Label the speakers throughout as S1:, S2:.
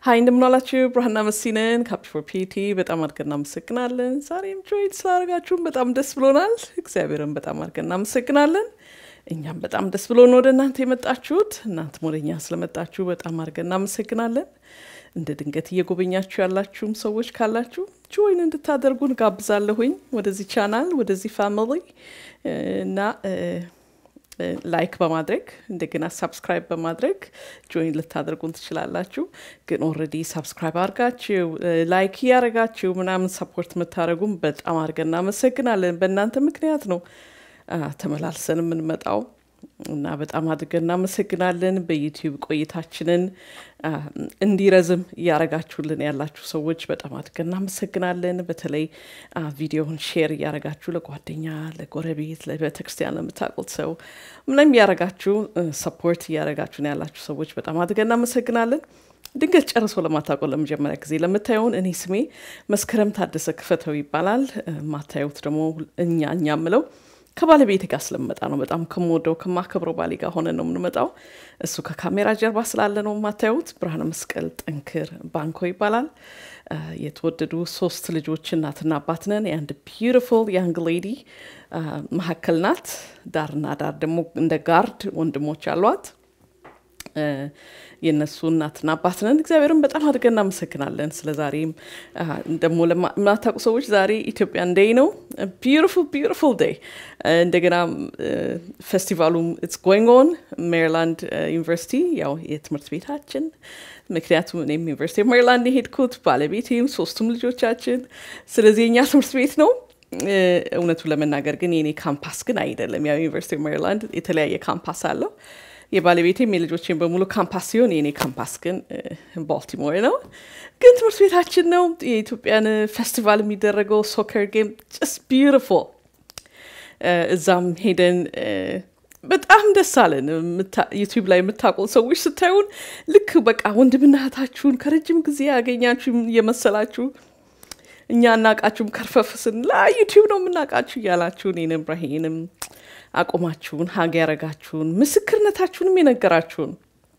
S1: ሀይ እንደምናላችሁ ብርሃንና መሲነን ካፕ ፎር ፒቲ በጣም አድርገን እናመሰግናለን። ዛሬም ጆይን ስላደረጋችሁን በጣም ደስ ብሎናል። እግዚአብሔርን በጣም አድርገን እናመሰግናለን። እኛም በጣም ደስ ብሎን ወደ እናንተ የመጣችሁት እናንተም ወደ እኛ ስለመጣችሁ በጣም አድርገን እናመሰግናለን። እንደ ድንገት እየጎበኛችሁ ያላችሁም ሰዎች ካላችሁ ጆይን እንድታደርጉን ጋብዛለሁኝ ወደዚህ ቻናል ወደዚህ ፋሚሊ እና ላይክ በማድረግ እንደገና ሳብስክራይብ በማድረግ ጆይን ልታደርጉን ትችላላችሁ። ግን ኦልሬዲ ሳብስክራይብ አድርጋችሁ ላይክ እያደረጋችሁ ምናምን ሰፖርት የምታደረጉም በጣም አድርገን እናመሰግናለን። በእናንተ ምክንያት ነው ተመላልሰን የምንመጣው እና በጣም አድርገን እናመሰግናለን። በዩቲዩብ ቆይታችንን እንዲረዝም እያረጋችሁልን ያላችሁ ሰዎች በጣም አድርገን እናመሰግናለን። በተለይ ቪዲዮውን ሼር እያረጋችሁ ለጓደኛ፣ ለጎረቤት፣ ለቤተክርስቲያን ለምታውቁት ሰው ምንም እያረጋችሁ ሰፖርት እያረጋችሁን ያላችሁ ሰዎች በጣም አድርገን እናመሰግናለን። ድንገት ጨርሶ ለማታውቀው ለመጀመሪያ ጊዜ ለምታየውን እኔ ስሜ መስከረም ታደሰ ክፈተው ይባላል። ማታዩት ደግሞ እኛ እኛ ምለው ከባለቤት ጋር ስለምመጣ ነው። በጣም ከምወደው ከማከብረው ባሌ ጋር ሆነን ነው የምንመጣው። እሱ ከካሜራ ጀርባ ስላለ ነው የማታዩት። ብርሃነ መስቀል ጠንክር ባንኮ ይባላል። የተወደዱ ሶስት ልጆች እናትና አባት ነን። የአንድ ቢዩቲፉል ያንግ ሌዲ መካከል ናት። ዳርና ዳር ደግሞ እንደ ጋርድ ወንድሞች አሏት። የእነሱ እናትና አባት ነን። እግዚአብሔርን በጣም አድርገን እናመሰግናለን። ስለ ዛሬም ደግሞ ለማታውቁ ሰዎች ዛሬ ኢትዮጵያን ዴይ ነው። ቢዩቲፉል ቢዩቲፉል ዴይ። እንደገና ፌስቲቫሉ ኢትስ ጎይንግ ኦን ሜሪላንድ ዩኒቨርሲቲ ያው የትምህርት ቤታችን ምክንያቱም እኔም ዩኒቨርሲቲ ሜሪላንድ የሄድኩት ባለቤቴም ሶስቱም ልጆቻችን ስለዚህ የኛ ትምህርት ቤት ነው። እውነቱ ለመናገር ግን የኔ ካምፓስ ግን አይደለም። ያው ዩኒቨርሲቲ ሜሪላንድ የተለያየ ካምፓስ አለው። የባለቤቴም የልጆቼን በሙሉ ካምፓስ ሲሆን የኔ ካምፓስ ግን ባልቲሞር ነው። ግን ትምህርት ቤታችን ነው። የኢትዮጵያን ፌስቲቫል የሚደረገው ሶከር ጌም ጀስት ቢዩቲፉል። እዛም ሄደን በጣም ደስ አለን። ዩቲዩብ ላይ የምታውቁ ሰዎች ስታዩን ልክ በቃ ወንድምና እህታችሁን ከረጅም ጊዜ ያገኛችሁ የመሰላችሁ እኛ እናቃችሁም ከርፈፍ ስንላ ዩቲዩብ ነው የምናውቃችሁ እያላችሁ እኔንም ብራሄንም አቁማችሁን ሀግ ያረጋችሁን ምስክርነታችሁንም የነገራችሁን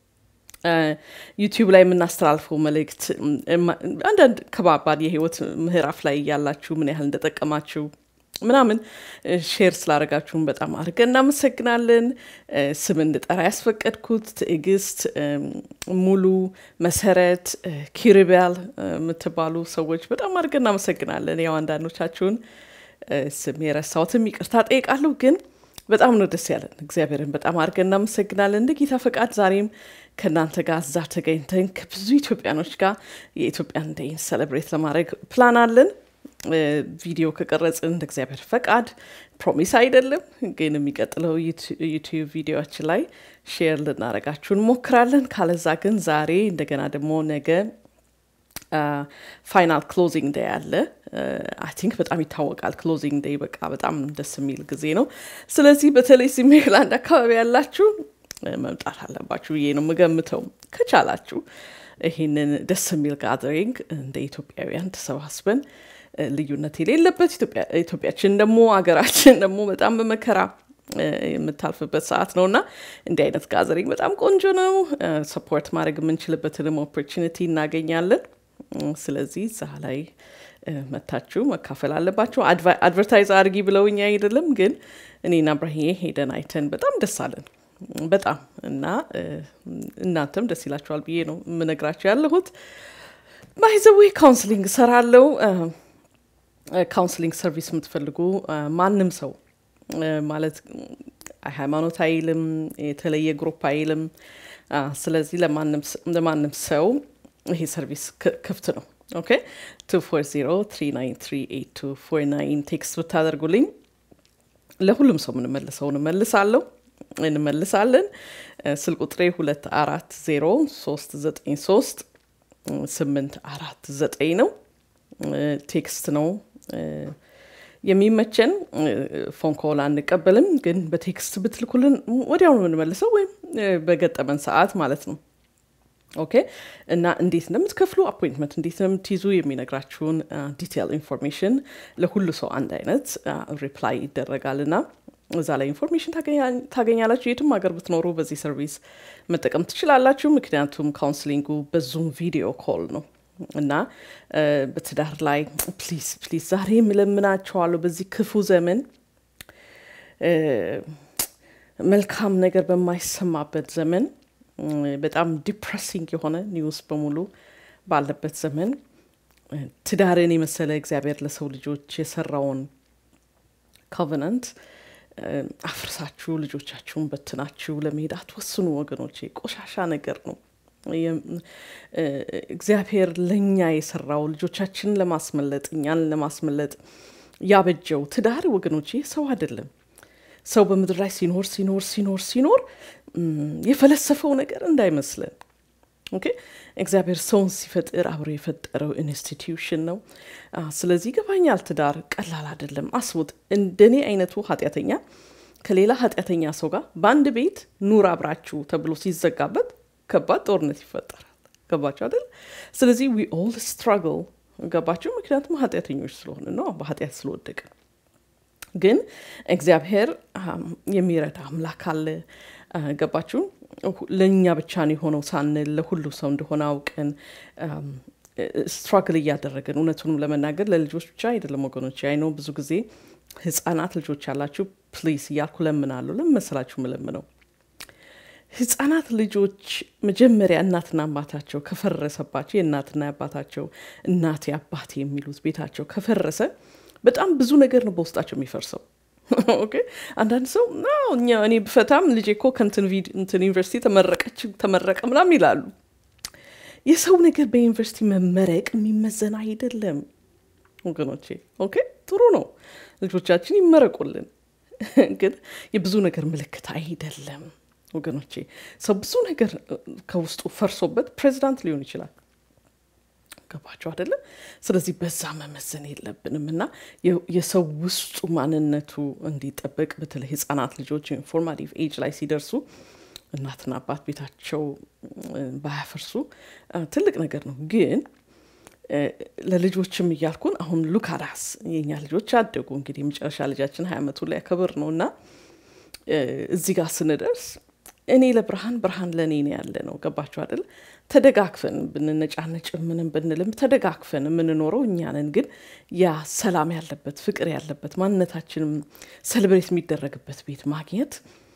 S1: ዩቲዩብ ላይ የምናስተላልፈው መልእክት አንዳንድ ከባባድ የህይወት ምዕራፍ ላይ እያላችሁ ምን ያህል እንደጠቀማችሁ ምናምን ሼር ስላደረጋችሁን በጣም አድርገን እናመሰግናለን። ስም እንድጠራ ያስፈቀድኩት ትዕግስት፣ ሙሉ፣ መሰረት፣ ኪሪቢያል የምትባሉ ሰዎች በጣም አድርገን እናመሰግናለን። ያው አንዳንዶቻችሁን ስም የረሳሁትም ይቅርታ ጠይቃለሁ ግን በጣም ነው ደስ ያለን። እግዚአብሔርን በጣም አድርገን እናመሰግናለን። እንደ ጌታ ፈቃድ ዛሬም ከእናንተ ጋር እዛ ተገኝተን ከብዙ ኢትዮጵያኖች ጋር የኢትዮጵያን ዴይን ሰለብሬት ለማድረግ ፕላን አለን። ቪዲዮ ከቀረጽን እንደ እግዚአብሔር ፈቃድ ፕሮሚስ አይደለም፣ ግን የሚቀጥለው ዩቲዩብ ቪዲዮችን ላይ ሼር ልናረጋችሁ እንሞክራለን። ካለዛ ግን ዛሬ እንደገና ደግሞ ነገ ፋይናል ክሎዚንግ ዴይ አለ። አይ ቲንክ በጣም ይታወቃል። ክሎዚንግ ዴይ በቃ በጣም ደስ የሚል ጊዜ ነው። ስለዚህ በተለይ እዚህ ሜሪላንድ አካባቢ ያላችሁ መምጣት አለባችሁ ብዬ ነው የምገምተው። ከቻላችሁ ይህንን ደስ የሚል ጋዘሪንግ እንደ ኢትዮጵያውያን ተሰባስበን ልዩነት የሌለበት ኢትዮጵያችን ደግሞ ሀገራችን ደግሞ በጣም በመከራ የምታልፍበት ሰዓት ነው እና እንዲህ አይነት ጋዘሪንግ በጣም ቆንጆ ነው። ሰፖርት ማድረግ የምንችልበትንም ኦፖርቹኒቲ እናገኛለን። ስለዚህ እዛ ላይ መታችሁ መካፈል አለባችሁ። አድቨርታይዝ አድርጊ ብለውኛ አይደለም፣ ግን እኔና ብራሂዬ ሄደን አይተን በጣም ደስ አለን በጣም እና እናንተም ደስ ይላችኋል ብዬ ነው የምነግራችሁ ያለሁት። ባይዘዌ ካውንስሊንግ እሰራለሁ። ካውንስሊንግ ሰርቪስ የምትፈልጉ ማንም ሰው ማለት ሃይማኖት አይልም፣ የተለየ ግሩፕ አይልም። ስለዚህ ለማንም ሰው ይሄ ሰርቪስ ክፍት ነው። ኦኬ 240 ቴክስት ብታደርጉልኝ ለሁሉም ሰው የምንመልሰው እንመልሳለሁ እንመልሳለን። ስልክ ቁጥሬ 240 393 849 ነው። ቴክስት ነው የሚመቸን። ፎን ኮል አንቀበልም፣ ግን በቴክስት ብትልኩልን ወዲያው ነው የምንመልሰው፣ ወይም በገጠመን ሰዓት ማለት ነው። ኦኬ እና እንዴት እንደምትከፍሉ አፖይንትመንት እንዴት እንደምትይዙ የሚነግራችሁን ዲቴል ኢንፎርሜሽን ለሁሉ ሰው አንድ አይነት ሪፕላይ ይደረጋል እና እዛ ላይ ኢንፎርሜሽን ታገኛላችሁ። የትም ሀገር ብትኖሩ በዚህ ሰርቪስ መጠቀም ትችላላችሁ። ምክንያቱም ካውንስሊንጉ በዙም ቪዲዮ ኮል ነው እና በትዳር ላይ ፕሊዝ ፕሊዝ ዛሬ የምለምናቸዋለሁ በዚህ ክፉ ዘመን መልካም ነገር በማይሰማበት ዘመን በጣም ዲፕሬሲንግ የሆነ ኒውስ በሙሉ ባለበት ዘመን ትዳርን የመሰለ እግዚአብሔር ለሰው ልጆች የሰራውን ኮቨናንት አፍርሳችሁ ልጆቻችሁን በትናችሁ ለመሄድ አትወስኑ ወገኖቼ። ቆሻሻ ነገር ነው። እግዚአብሔር ለእኛ የሰራው ልጆቻችንን ለማስመለጥ እኛን ለማስመለጥ ያበጀው ትዳር ወገኖቼ ሰው አይደለም። ሰው በምድር ላይ ሲኖር ሲኖር ሲኖር ሲኖር የፈለሰፈው ነገር እንዳይመስለን። ኦኬ እግዚአብሔር ሰውን ሲፈጥር አብሮ የፈጠረው ኢንስቲትዩሽን ነው። ስለዚህ ይገባኛል፣ ትዳር ቀላል አይደለም። አስቡት፣ እንደኔ አይነቱ ኃጢአተኛ ከሌላ ኃጢአተኛ ሰው ጋር በአንድ ቤት ኑር አብራችሁ ተብሎ ሲዘጋበት ከባድ ጦርነት ይፈጠራል። ገባችሁ አይደል? ስለዚህ ዊ ኦል ስትራግል ገባችሁ? ምክንያቱም ኃጢአተኞች ስለሆነ ነው፣ በኃጢአት ስለወደቅን ግን እግዚአብሔር የሚረዳ አምላክ አለ። ገባችሁ? ለእኛ ብቻ ነው የሆነው ሳንል ለሁሉ ሰው እንደሆነ አውቀን ስትራግል እያደረግን እውነቱንም ለመናገር ለልጆች ብቻ አይደለም ወገኖች። አይኖ ብዙ ጊዜ ህጻናት ልጆች ያላችሁ ፕሊስ እያልኩ ለምናለሁ። ለምን መሰላችሁ ምለምነው? ህጻናት ልጆች መጀመሪያ እናትና አባታቸው ከፈረሰባቸው የእናትና አባታቸው እናቴ አባቴ የሚሉት ቤታቸው ከፈረሰ በጣም ብዙ ነገር ነው በውስጣቸው የሚፈርሰው። ኦኬ አንዳንድ ሰው እኛ እኔ ብፈታም ልጄ እኮ ከንትን ዩኒቨርሲቲ ተመረቀች ተመረቀ ምናምን ይላሉ። የሰው ነገር በዩኒቨርሲቲ መመረቅ የሚመዘን አይደለም ወገኖቼ። ኦኬ ጥሩ ነው ልጆቻችን ይመረቁልን፣ ግን የብዙ ነገር ምልክት አይደለም ወገኖቼ። ሰው ብዙ ነገር ከውስጡ ፈርሶበት ፕሬዚዳንት ሊሆን ይችላል። ገባቸው አይደለም? ስለዚህ በዛ መመዘን የለብንም እና የሰው ውስጡ ማንነቱ እንዲጠበቅ በተለይ ህጻናት ልጆች ኢንፎርማቲቭ ኤጅ ላይ ሲደርሱ እናትና አባት ቤታቸው ባያፈርሱ ትልቅ ነገር ነው። ግን ለልጆችም እያልኩን አሁን ሉካዳስ የኛ ልጆች አደጉ። እንግዲህ የመጨረሻ ልጃችን ሀያ ዓመቱ ላይ ያከብር ነው እና እዚህ ጋር ስንደርስ እኔ ለብርሃን ብርሃን ለእኔ ነው ያለ ነው። ገባችሁ አይደል? ተደጋግፈን ብንነጫነጭ ምንም ብንልም ተደጋግፈን የምንኖረው እኛ ነን። ግን ያ ሰላም ያለበት ፍቅር ያለበት ማንነታችንም ሰልብሬት የሚደረግበት ቤት ማግኘት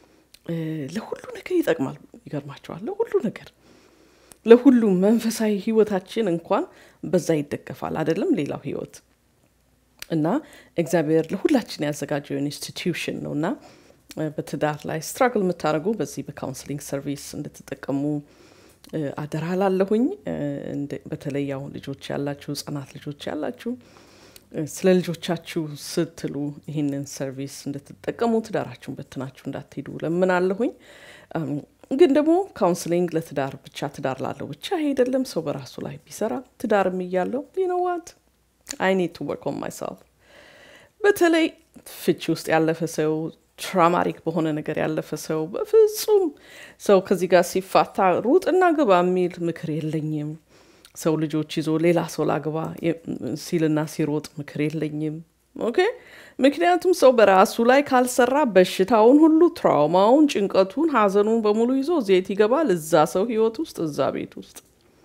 S1: ለሁሉ ነገር ይጠቅማል። ይገርማቸዋል። ለሁሉ ነገር ለሁሉ መንፈሳዊ ህይወታችን እንኳን በዛ ይደገፋል አይደለም ሌላው ህይወት እና እግዚአብሔር ለሁላችን ያዘጋጀው ኢንስቲትዩሽን ነው እና በትዳር ላይ ስትራግል የምታደርጉ በዚህ በካውንስሊንግ ሰርቪስ እንድትጠቀሙ አደራ ላለሁኝ። በተለይ ያው ልጆች ያላችሁ ህጻናት ልጆች ያላችሁ ስለ ልጆቻችሁ ስትሉ ይህንን ሰርቪስ እንድትጠቀሙ ትዳራችሁን በትናችሁ እንዳትሄዱ ለምናለሁኝ። ግን ደግሞ ካውንስሊንግ ለትዳር ብቻ ትዳር ላለው ብቻ አይደለም። ሰው በራሱ ላይ ቢሰራ ትዳርም እያለው ዩኖዋት አይ ኒድ ቱ ወርክ ኦን ማይሰልፍ በተለይ ፍቺ ውስጥ ያለፈ ሰው ትራማሪክ በሆነ ነገር ያለፈ ሰው በፍጹም ሰው ከዚህ ጋር ሲፋታ ሩጥና ግባ የሚል ምክር የለኝም። ሰው ልጆች ይዞ ሌላ ሰው ላግባ ሲልና ሲሮጥ ምክር የለኝም። ኦኬ ምክንያቱም ሰው በራሱ ላይ ካልሰራ በሽታውን ሁሉ ትራውማውን፣ ጭንቀቱን፣ ሀዘኑን በሙሉ ይዞ ዜት ይገባል እዛ ሰው ህይወት ውስጥ እዛ ቤት ውስጥ።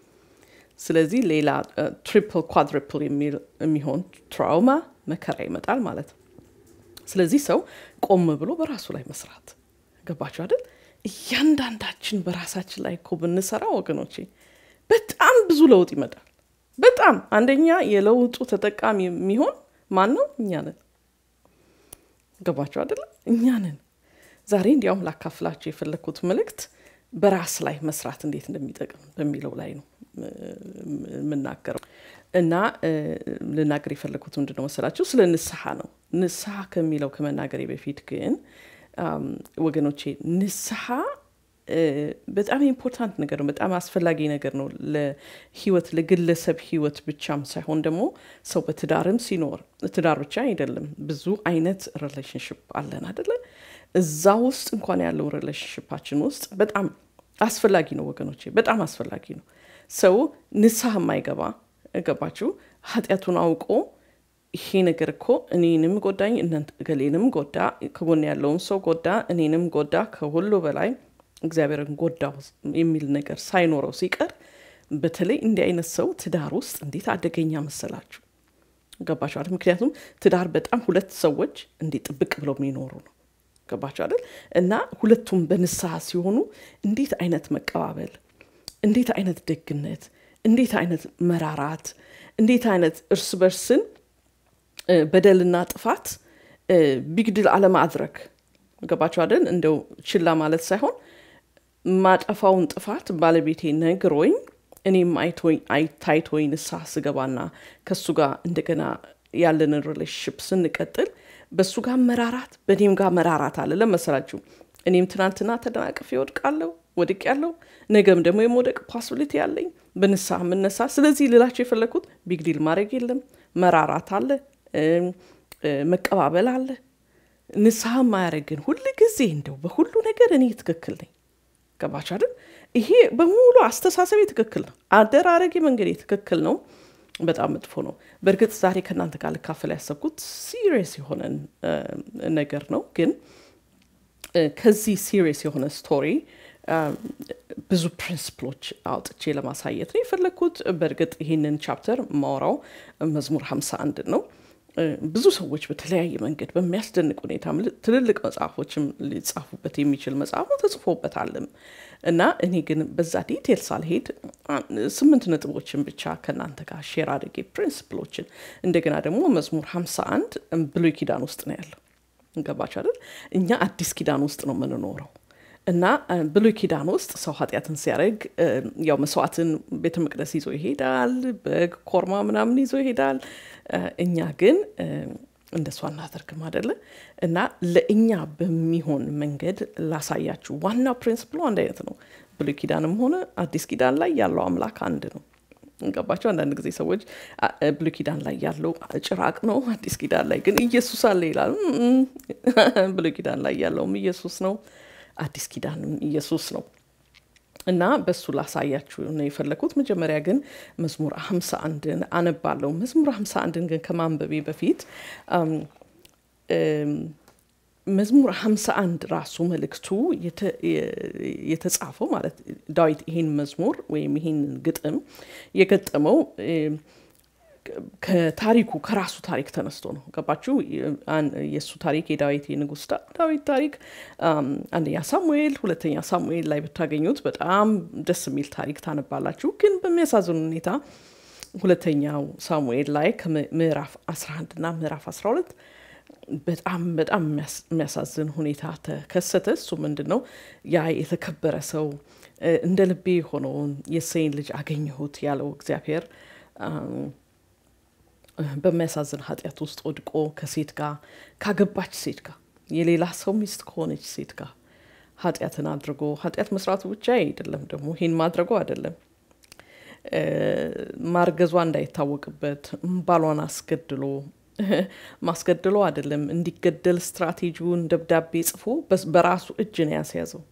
S1: ስለዚህ ሌላ ትሪፕል ኳድሪፕል የሚሆን ትራውማ መከራ ይመጣል ማለት ነው። ስለዚህ ሰው ቆም ብሎ በራሱ ላይ መስራት ገባችሁ አይደል? እያንዳንዳችን በራሳችን ላይ እኮ ብንሰራ ወገኖቼ በጣም ብዙ ለውጥ ይመጣል። በጣም አንደኛ የለውጡ ተጠቃሚ የሚሆን ማን ነው? እኛ ነን። ገባችሁ አይደለም? እኛ ነን። ዛሬ እንዲያውም ላካፍላችሁ የፈለግኩት መልእክት በራስ ላይ መስራት እንዴት እንደሚጠቅም በሚለው ላይ ነው የምናገረው እና ልናገር የፈለግኩት ምንድን ነው መሰላችሁ? ስለ ንስሐ ነው። ንስሐ ከሚለው ከመናገሬ በፊት ግን ወገኖቼ ንስሐ በጣም ኢምፖርታንት ነገር ነው። በጣም አስፈላጊ ነገር ነው ለህይወት ለግለሰብ ህይወት ብቻም ሳይሆን ደግሞ ሰው በትዳርም ሲኖር ትዳር ብቻ አይደለም፣ ብዙ አይነት ሪሌሽንሽፕ አለን አደለ? እዛ ውስጥ እንኳን ያለው ሪሌሽንሽፓችን ውስጥ በጣም አስፈላጊ ነው ወገኖቼ፣ በጣም አስፈላጊ ነው። ሰው ንስሐ የማይገባ ገባችሁ ኃጢአቱን አውቆ ይሄ ነገር እኮ እኔንም ጎዳኝ እገሌንም ጎዳ ከጎን ያለውን ሰው ጎዳ እኔንም ጎዳ ከሁሉ በላይ እግዚአብሔርን ጎዳው የሚል ነገር ሳይኖረው ሲቀር በተለይ እንዲህ አይነት ሰው ትዳር ውስጥ እንዴት አደገኛ መሰላችሁ ገባችኋል ምክንያቱም ትዳር በጣም ሁለት ሰዎች እንዲህ ጥብቅ ብለው የሚኖሩ ነው ገባችሁ አይደል እና ሁለቱም በንስሐ ሲሆኑ እንዴት አይነት መቀባበል እንዴት አይነት ደግነት እንዴት አይነት መራራት እንዴት አይነት እርስ በርስን በደልና ጥፋት ቢግድል አለማድረግ ገባችሁ አይደል እንደው ችላ ማለት ሳይሆን ማጠፋውን ጥፋት ባለቤቴ ነግሮኝ እኔም አይታይቶኝ ንስሐ ስገባና ከእሱ ጋር እንደገና ያለንን ሪሌሽንሽፕ ስንቀጥል በእሱ ጋር መራራት በእኔም ጋር መራራት አለ ለመሰላችሁ እኔም ትናንትና ተደናቅፌ ወድቃለሁ ወድቅ ያለው ነገም ደግሞ የመውደቅ ፖሲቢሊቲ ያለኝ በንስሐ የምነሳ ስለዚህ ልላቸው የፈለግኩት ቢግዲል ማድረግ የለም መራራት አለ መቀባበል አለ ንስሐ ማያደረግን ሁል ጊዜ እንደው በሁሉ ነገር እኔ ትክክል ነኝ ገባችሁ አይደል ይሄ በሙሉ አስተሳሰቤ ትክክል ነው አደራረጌ መንገዴ ትክክል ነው በጣም መጥፎ ነው በእርግጥ ዛሬ ከእናንተ ጋር ልካፈል ያሰብኩት ሲሪየስ የሆነ ነገር ነው ግን ከዚህ ሲሪየስ የሆነ ስቶሪ ብዙ ፕሪንስፕሎች አውጥቼ ለማሳየት ነው የፈለግኩት በእርግጥ ይህንን ቻፕተር ማውራው መዝሙር 51 ነው ብዙ ሰዎች በተለያየ መንገድ በሚያስደንቅ ሁኔታ ትልልቅ መጽሐፎችም ሊጻፉበት የሚችል መጽሐፍ ነው ተጽፎበታልም እና እኔ ግን በዛ ዲቴል ሳልሄድ ስምንት ነጥቦችን ብቻ ከእናንተ ጋር ሼር አድርጌ ፕሪንስፕሎችን እንደገና ደግሞ መዝሙር 51 ብሉይ ኪዳን ውስጥ ነው ያለው ገባች አይደል እኛ አዲስ ኪዳን ውስጥ ነው የምንኖረው እና ብሉይ ኪዳን ውስጥ ሰው ኃጢአትን ሲያደርግ ያው መስዋዕትን ቤተ መቅደስ ይዞ ይሄዳል በግ ኮርማ ምናምን ይዞ ይሄዳል እኛ ግን እንደሷ እናደርግም አደለ እና ለእኛ በሚሆን መንገድ ላሳያችሁ ዋናው ፕሪንስፕሉ አንድ አይነት ነው ብሉይ ኪዳንም ሆነ አዲስ ኪዳን ላይ ያለው አምላክ አንድ ነው ገባቸው አንዳንድ ጊዜ ሰዎች ብሉይ ኪዳን ላይ ያለው ጭራቅ ነው አዲስ ኪዳን ላይ ግን ኢየሱስ አለ ይላል ብሉይ ኪዳን ላይ ያለውም ኢየሱስ ነው አዲስ ኪዳንም ኢየሱስ ነው እና በሱ ላሳያችሁ ነው የፈለግኩት መጀመሪያ ግን መዝሙር ሀምሳ አንድን አነባለሁ መዝሙር ሀምሳ አንድን ግን ከማንበቤ በፊት መዝሙር ሀምሳ አንድ ራሱ መልእክቱ የተጻፈው ማለት ዳዊት ይሄን መዝሙር ወይም ይሄን ግጥም የገጠመው ከታሪኩ ከራሱ ታሪክ ተነስቶ ነው ገባችሁ የእሱ ታሪክ የዳዊት የንጉስ ዳዊት ታሪክ አንደኛ ሳሙኤል ሁለተኛ ሳሙኤል ላይ ብታገኙት በጣም ደስ የሚል ታሪክ ታነባላችሁ ግን በሚያሳዝን ሁኔታ ሁለተኛው ሳሙኤል ላይ ከምዕራፍ 11 እና ምዕራፍ 12 በጣም በጣም የሚያሳዝን ሁኔታ ተከሰተ እሱ ምንድን ነው ያ የተከበረ ሰው እንደ ልቤ የሆነውን የሰይን ልጅ አገኘሁት ያለው እግዚአብሔር በሚያሳዝን ኃጢአት ውስጥ ወድቆ ከሴት ጋር ካገባች ሴት ጋር የሌላ ሰው ሚስት ከሆነች ሴት ጋር ኃጢአትን አድርጎ ኃጢአት መስራቱ ብቻ አይደለም ደግሞ ይህን ማድረጉ አይደለም ማርገዟ እንዳይታወቅበት ባሏን አስገድሎ ማስገድሎ አይደለም እንዲገደል ስትራቴጂውን ደብዳቤ ጽፎ በራሱ እጅ ነው ያስያዘው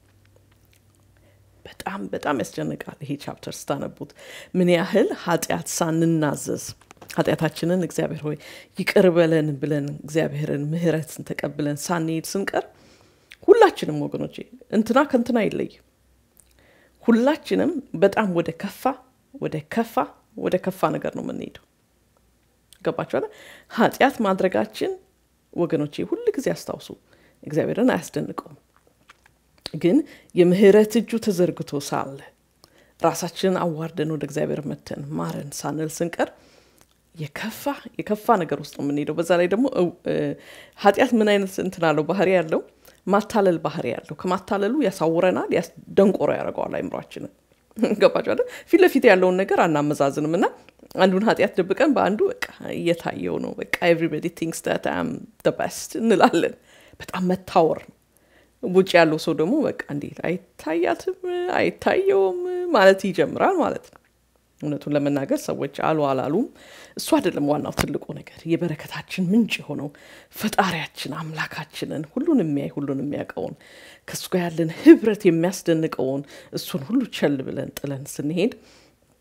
S1: በጣም በጣም ያስጨንቃል ይሄ ቻፕተር ስታነቡት ምን ያህል ኃጢአት ሳንናዘዝ ኃጢአታችንን እግዚአብሔር ሆይ ይቅር በለን ብለን እግዚአብሔርን ምህረትን ተቀብለን ሳንሄድ ስንቀር ሁላችንም ወገኖቼ እንትና ከንትና አይለይም ሁላችንም በጣም ወደ ከፋ ወደ ከፋ ወደ ከፋ ነገር ነው የምንሄደው ገባችኋል ኃጢአት ማድረጋችን ወገኖቼ ሁል ጊዜ አስታውሱ እግዚአብሔርን አያስደንቀውም ግን የምህረት እጁ ተዘርግቶ ሳለ ራሳችንን አዋርደን ወደ እግዚአብሔር መተን ማረን ሳንል ስንቀር የከፋ የከፋ ነገር ውስጥ ነው የምንሄደው በዛ ላይ ደግሞ ኃጢአት ምን አይነት እንትን አለው ባህሪ ያለው ማታለል ባህሪ ያለው ከማታለሉ ያሳውረናል ደንቆሮ ያደርገዋል አይምሯችንን ገባቸው አይደል ፊት ለፊት ያለውን ነገር አናመዛዝንም እና አንዱን ኃጢአት ደብቀን በአንዱ በቃ እየታየው ነው በቃ ኤቭሪበዲ ቲንክስ ዳት አም በስት እንላለን በጣም መታወር ነው ውጭ ያለው ሰው ደግሞ በቃ እንዴት አይታያትም አይታየውም ማለት ይጀምራል ማለት ነው እውነቱን ለመናገር ሰዎች አሉ አላሉም እሱ አይደለም ዋናው ትልቁ ነገር የበረከታችን ምንጭ የሆነው ፈጣሪያችን አምላካችንን ሁሉን የሚያይ ሁሉን የሚያውቀውን ከእሱ ጋር ያለን ህብረት የሚያስደንቀውን እሱን ሁሉ ቸል ብለን ጥለን ስንሄድ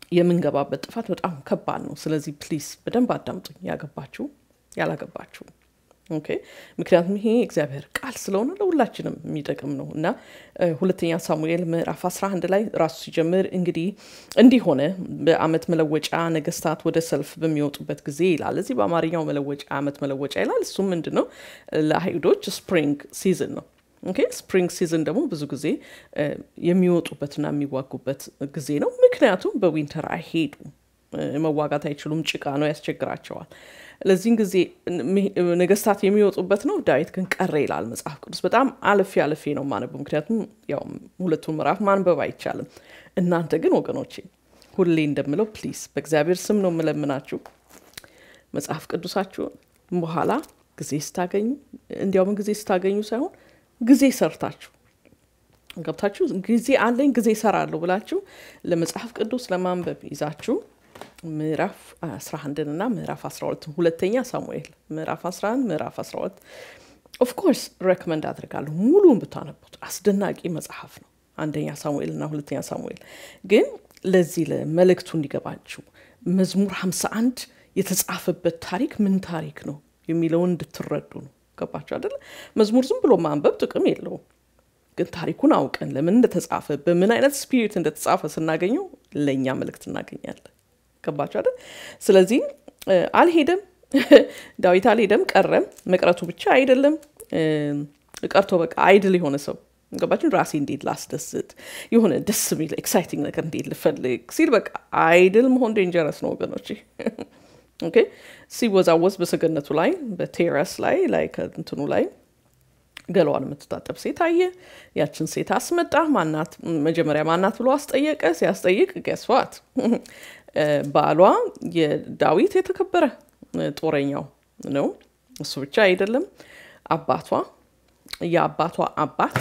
S1: የምንገባበት ጥፋት በጣም ከባድ ነው። ስለዚህ ፕሊስ በደንብ አዳምጡኝ፣ ያገባችሁ ያላገባችሁ። ኦኬ ምክንያቱም ይሄ እግዚአብሔር ቃል ስለሆነ ለሁላችንም የሚጠቅም ነው እና ሁለተኛ ሳሙኤል ምዕራፍ 11 ላይ ራሱ ሲጀምር እንግዲህ እንዲህ ሆነ በአመት መለወጫ ነገስታት ወደ ሰልፍ በሚወጡበት ጊዜ ይላል። እዚህ በአማርኛው መለወጫ አመት መለወጫ ይላል። እሱም ምንድን ነው ለአይሁዶች ስፕሪንግ ሲዝን ነው። ኦኬ ስፕሪንግ ሲዝን ደግሞ ብዙ ጊዜ የሚወጡበትና የሚዋጉበት ጊዜ ነው። ምክንያቱም በዊንተር አይሄዱም፣ መዋጋት አይችሉም፣ ጭቃ ነው ያስቸግራቸዋል። ለዚህን ጊዜ ነገስታት የሚወጡበት ነው። ዳዊት ግን ቀረ ይላል መጽሐፍ ቅዱስ። በጣም አልፌ አልፌ ነው ማነበው፣ ምክንያቱም ያው ሁለቱን ምዕራፍ ማንበብ አይቻልም። እናንተ ግን ወገኖቼ ሁሌ እንደምለው ፕሊዝ በእግዚአብሔር ስም ነው የምለምናችሁ መጽሐፍ ቅዱሳችሁን በኋላ ጊዜ ስታገኙ እንዲያውም ጊዜ ስታገኙ ሳይሆን ጊዜ ሰርታችሁ ገብታችሁ ጊዜ አለኝ ጊዜ እሰራለሁ ብላችሁ ለመጽሐፍ ቅዱስ ለማንበብ ይዛችሁ ምዕራፍ 11 እና ምዕራፍ 12 ሁለተኛ ሳሙኤል ምዕራፍ 11 ምዕራፍ 12 ኦፍኮርስ ሬኮመንድ አድርጋለሁ ሙሉን ብታነቡት አስደናቂ መጽሐፍ ነው አንደኛ ሳሙኤል እና ሁለተኛ ሳሙኤል ግን ለዚህ ለመልእክቱ እንዲገባችሁ መዝሙር 51 የተጻፈበት ታሪክ ምን ታሪክ ነው የሚለውን እንድትረዱ ነው ገባችሁ አደለ መዝሙር ዝም ብሎ ማንበብ ጥቅም የለውም ግን ታሪኩን አውቀን ለምን እንደተጻፈ በምን አይነት ስፒሪት እንደተጻፈ ስናገኘው ለእኛ መልእክት እናገኛለን ገባችሁ አይደል ስለዚህ አልሄደም ዳዊት አልሄደም ቀረም መቅረቱ ብቻ አይደለም ቀርቶ በቃ አይድል የሆነ ሰው ገባችን ራሴ እንዴት ላስደስት የሆነ ደስ የሚል ኤክሳይቲንግ ነገር እንዴት ልፈልግ ሲል በቃ አይድል መሆን ዴንጀረስ ነው ወገኖች ኦኬ ሲወዛወዝ በሰገነቱ ላይ በቴረስ ላይ ላይ ከእንትኑ ላይ ገለዋን የምትታጠብ ሴት አየ ያችን ሴት አስመጣ ማናት መጀመሪያ ማናት ብሎ አስጠየቀ ሲያስጠይቅ ገስዋት ባሏ የዳዊት የተከበረ ጦረኛው ነው እሱ ብቻ አይደለም አባቷ የአባቷ አባት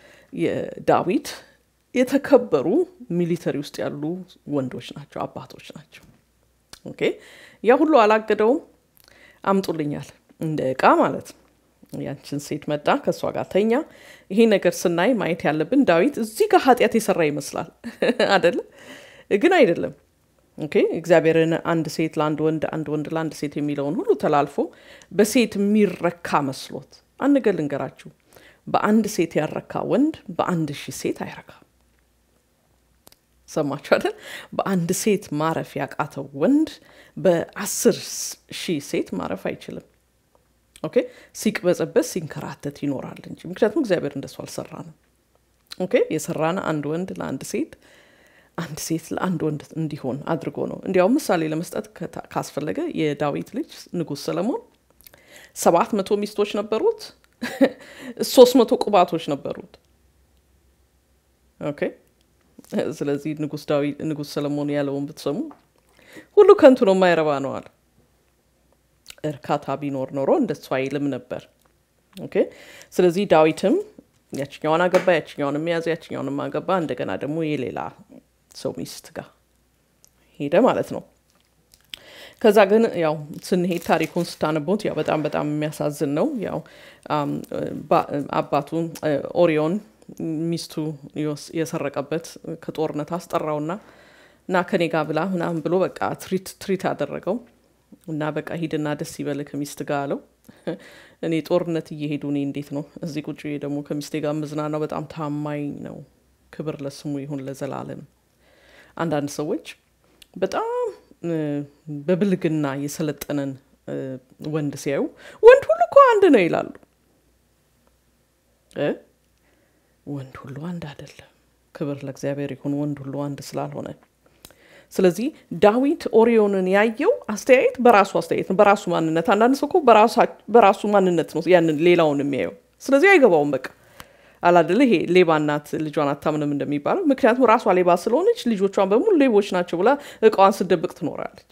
S1: የዳዊት የተከበሩ ሚሊተሪ ውስጥ ያሉ ወንዶች ናቸው አባቶች ናቸው ኦኬ ያ ሁሉ አላገደውም አምጡልኛል እንደ እቃ ማለት ነው ያችን ሴት መጣ ከእሷ ጋር ተኛ ይሄ ነገር ስናይ ማየት ያለብን ዳዊት እዚህ ጋር ኃጢአት የሰራ ይመስላል አደለ ግን አይደለም ኦኬ እግዚአብሔርን አንድ ሴት ለአንድ ወንድ አንድ ወንድ ለአንድ ሴት የሚለውን ሁሉ ተላልፎ በሴት የሚረካ መስሎት አንድ ነገር ልንገራችሁ በአንድ ሴት ያረካ ወንድ በአንድ ሺህ ሴት አይረካም ሰማችሁ አይደል በአንድ ሴት ማረፍ ያቃተው ወንድ በአስር ሺህ ሴት ማረፍ አይችልም ኦኬ ሲቅበጸበስ ሲንከራተት ይኖራል እንጂ ምክንያቱም እግዚአብሔር እንደሱ አልሰራንም ኦኬ የሰራን አንድ ወንድ ለአንድ ሴት አንድ ሴት ለአንድ ወንድ እንዲሆን አድርጎ ነው እንዲያውም ምሳሌ ለመስጠት ካስፈለገ የዳዊት ልጅ ንጉስ ሰለሞን ሰባት መቶ ሚስቶች ነበሩት ሶስት መቶ ቁባቶች ነበሩት ኦኬ ስለዚህ ንጉስ ዳዊት ንጉስ ሰለሞን ያለውን ብትሰሙ ሁሉ ከንቱ ነው የማይረባ ነው አለ እርካታ ቢኖር ኖሮ እንደሱ አይልም ነበር ኦኬ ስለዚህ ዳዊትም ያችኛዋን አገባ ያችኛውን የሚያዘ ያችኛውን አገባ እንደገና ደግሞ የሌላ ሰው ሚስት ጋር ሄደ ማለት ነው ከዛ ግን ያው ስንሄድ ታሪኩን ስታነቡት ያው በጣም በጣም የሚያሳዝን ነው ያው አባቱ ኦሪዮን ሚስቱ የሰረቀበት ከጦርነት አስጠራውና እና ከኔ ጋር ብላ ምናምን ብሎ በቃ ትሪት ትሪት አደረገው እና በቃ ሂድና ደስ ይበል ከሚስት ጋር አለው እኔ ጦርነት እየሄዱ እኔ እንዴት ነው እዚህ ቁጭ ደግሞ ከሚስቴ ጋር ምዝናናው በጣም ታማኝ ነው ክብር ለስሙ ይሁን ለዘላለም አንዳንድ ሰዎች በጣም በብልግና የሰለጠነን ወንድ ሲያዩ ወንድ ሁሉ እኮ አንድ ነው ይላሉ ወንድ ሁሉ አንድ አይደለም ክብር ለእግዚአብሔር ይሁን ወንድ ሁሉ አንድ ስላልሆነ ስለዚህ ዳዊት ኦሪዮንን ያየው አስተያየት በራሱ አስተያየት ነው በራሱ ማንነት አንዳንድ ሰው እኮ በራሱ ማንነት ነው ያንን ሌላውን የሚያየው ስለዚህ አይገባውም በቃ አላደለ ይሄ ሌባ እናት ልጇን አታምንም እንደሚባለው ምክንያቱም ራሷ ሌባ ስለሆነች ልጆቿን በሙሉ ሌቦች ናቸው ብላ እቃዋን ስደብቅ ትኖራለች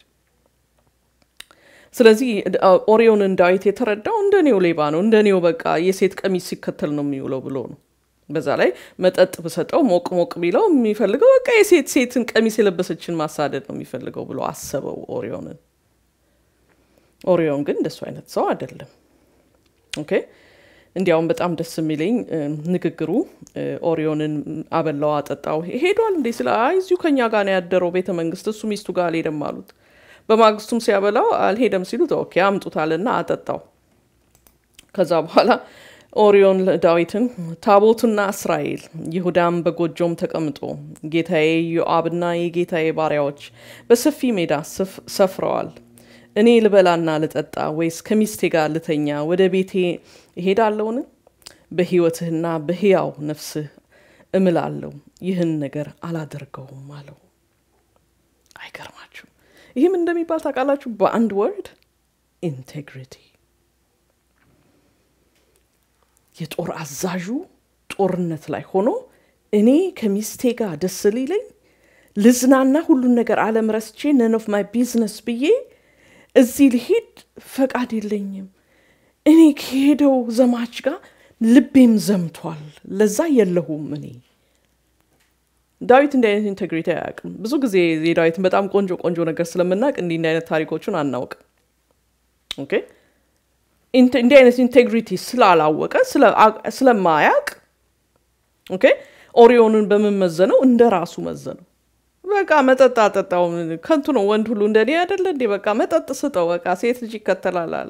S1: ስለዚህ ኦሪዮንን ዳዊት የተረዳው እንደኔው ሌባ ነው እንደኔው በቃ የሴት ቀሚስ ሲከተል ነው የሚውለው ብሎ ነው በዛ ላይ መጠጥ ብሰጠው ሞቅ ሞቅ ቢለው የሚፈልገው በቃ የሴት ሴትን ቀሚስ የለበሰችን ማሳደድ ነው የሚፈልገው ብሎ አሰበው ኦሪዮንን ኦሪዮን ግን እንደሱ አይነት ሰው አይደለም ኦኬ እንዲያውም በጣም ደስ የሚለኝ ንግግሩ ኦሪዮንን አበላው አጠጣው ሄዷል እንዴ ስለ አይ እዚሁ ከኛ ጋር ነው ያደረው ቤተ መንግስት እሱ ሚስቱ ጋር አልሄደም አሉት በማግስቱም ሲያበላው አልሄደም ሲሉት ኦኬ አምጡታልና አጠጣው ከዛ በኋላ ኦሪዮን ዳዊትን ታቦትና እስራኤል ይሁዳም በጎጆም ተቀምጦ ጌታዬ ዮአብና የጌታዬ ባሪያዎች በሰፊ ሜዳ ሰፍረዋል እኔ ልበላና ልጠጣ ወይስ ከሚስቴ ጋር ልተኛ ወደ ቤቴ እሄዳለውን በህይወትህና በህያው ነፍስህ እምላለሁ ይህን ነገር አላደርገውም አለው አይገርማችሁ ይህም እንደሚባል ታውቃላችሁ በአንድ ወርድ ኢንቴግሪቲ የጦር አዛዡ ጦርነት ላይ ሆኖ እኔ ከሚስቴ ጋር ደስ ሊለኝ ልዝናና ሁሉን ነገር አለም ረስቼ ነን ኦፍ ማይ ቢዝነስ ብዬ እዚህ ልሄድ ፈቃድ የለኝም እኔ ከሄደው ዘማች ጋር ልቤም ዘምቷል ለዛ የለሁም እኔ ዳዊት እንዲህ አይነት ኢንቴግሪቲ አያውቅም ብዙ ጊዜ የዳዊትን በጣም ቆንጆ ቆንጆ ነገር ስለምናውቅ እንዲህ እንዲህ አይነት ታሪኮቹን አናውቅም ኦኬ እንዲህ አይነት ኢንቴግሪቲ ስላላወቀ ስለማያቅ ኦኬ ኦሪዮንን በምመዘነው እንደ ራሱ መዘነው በቃ መጠጥ አጠጣው ከንቱ ነው ወንድ ሁሉ እንደኔ አይደለ እንዴ በቃ መጠጥ ስጠው በቃ ሴት ልጅ ይከተላላል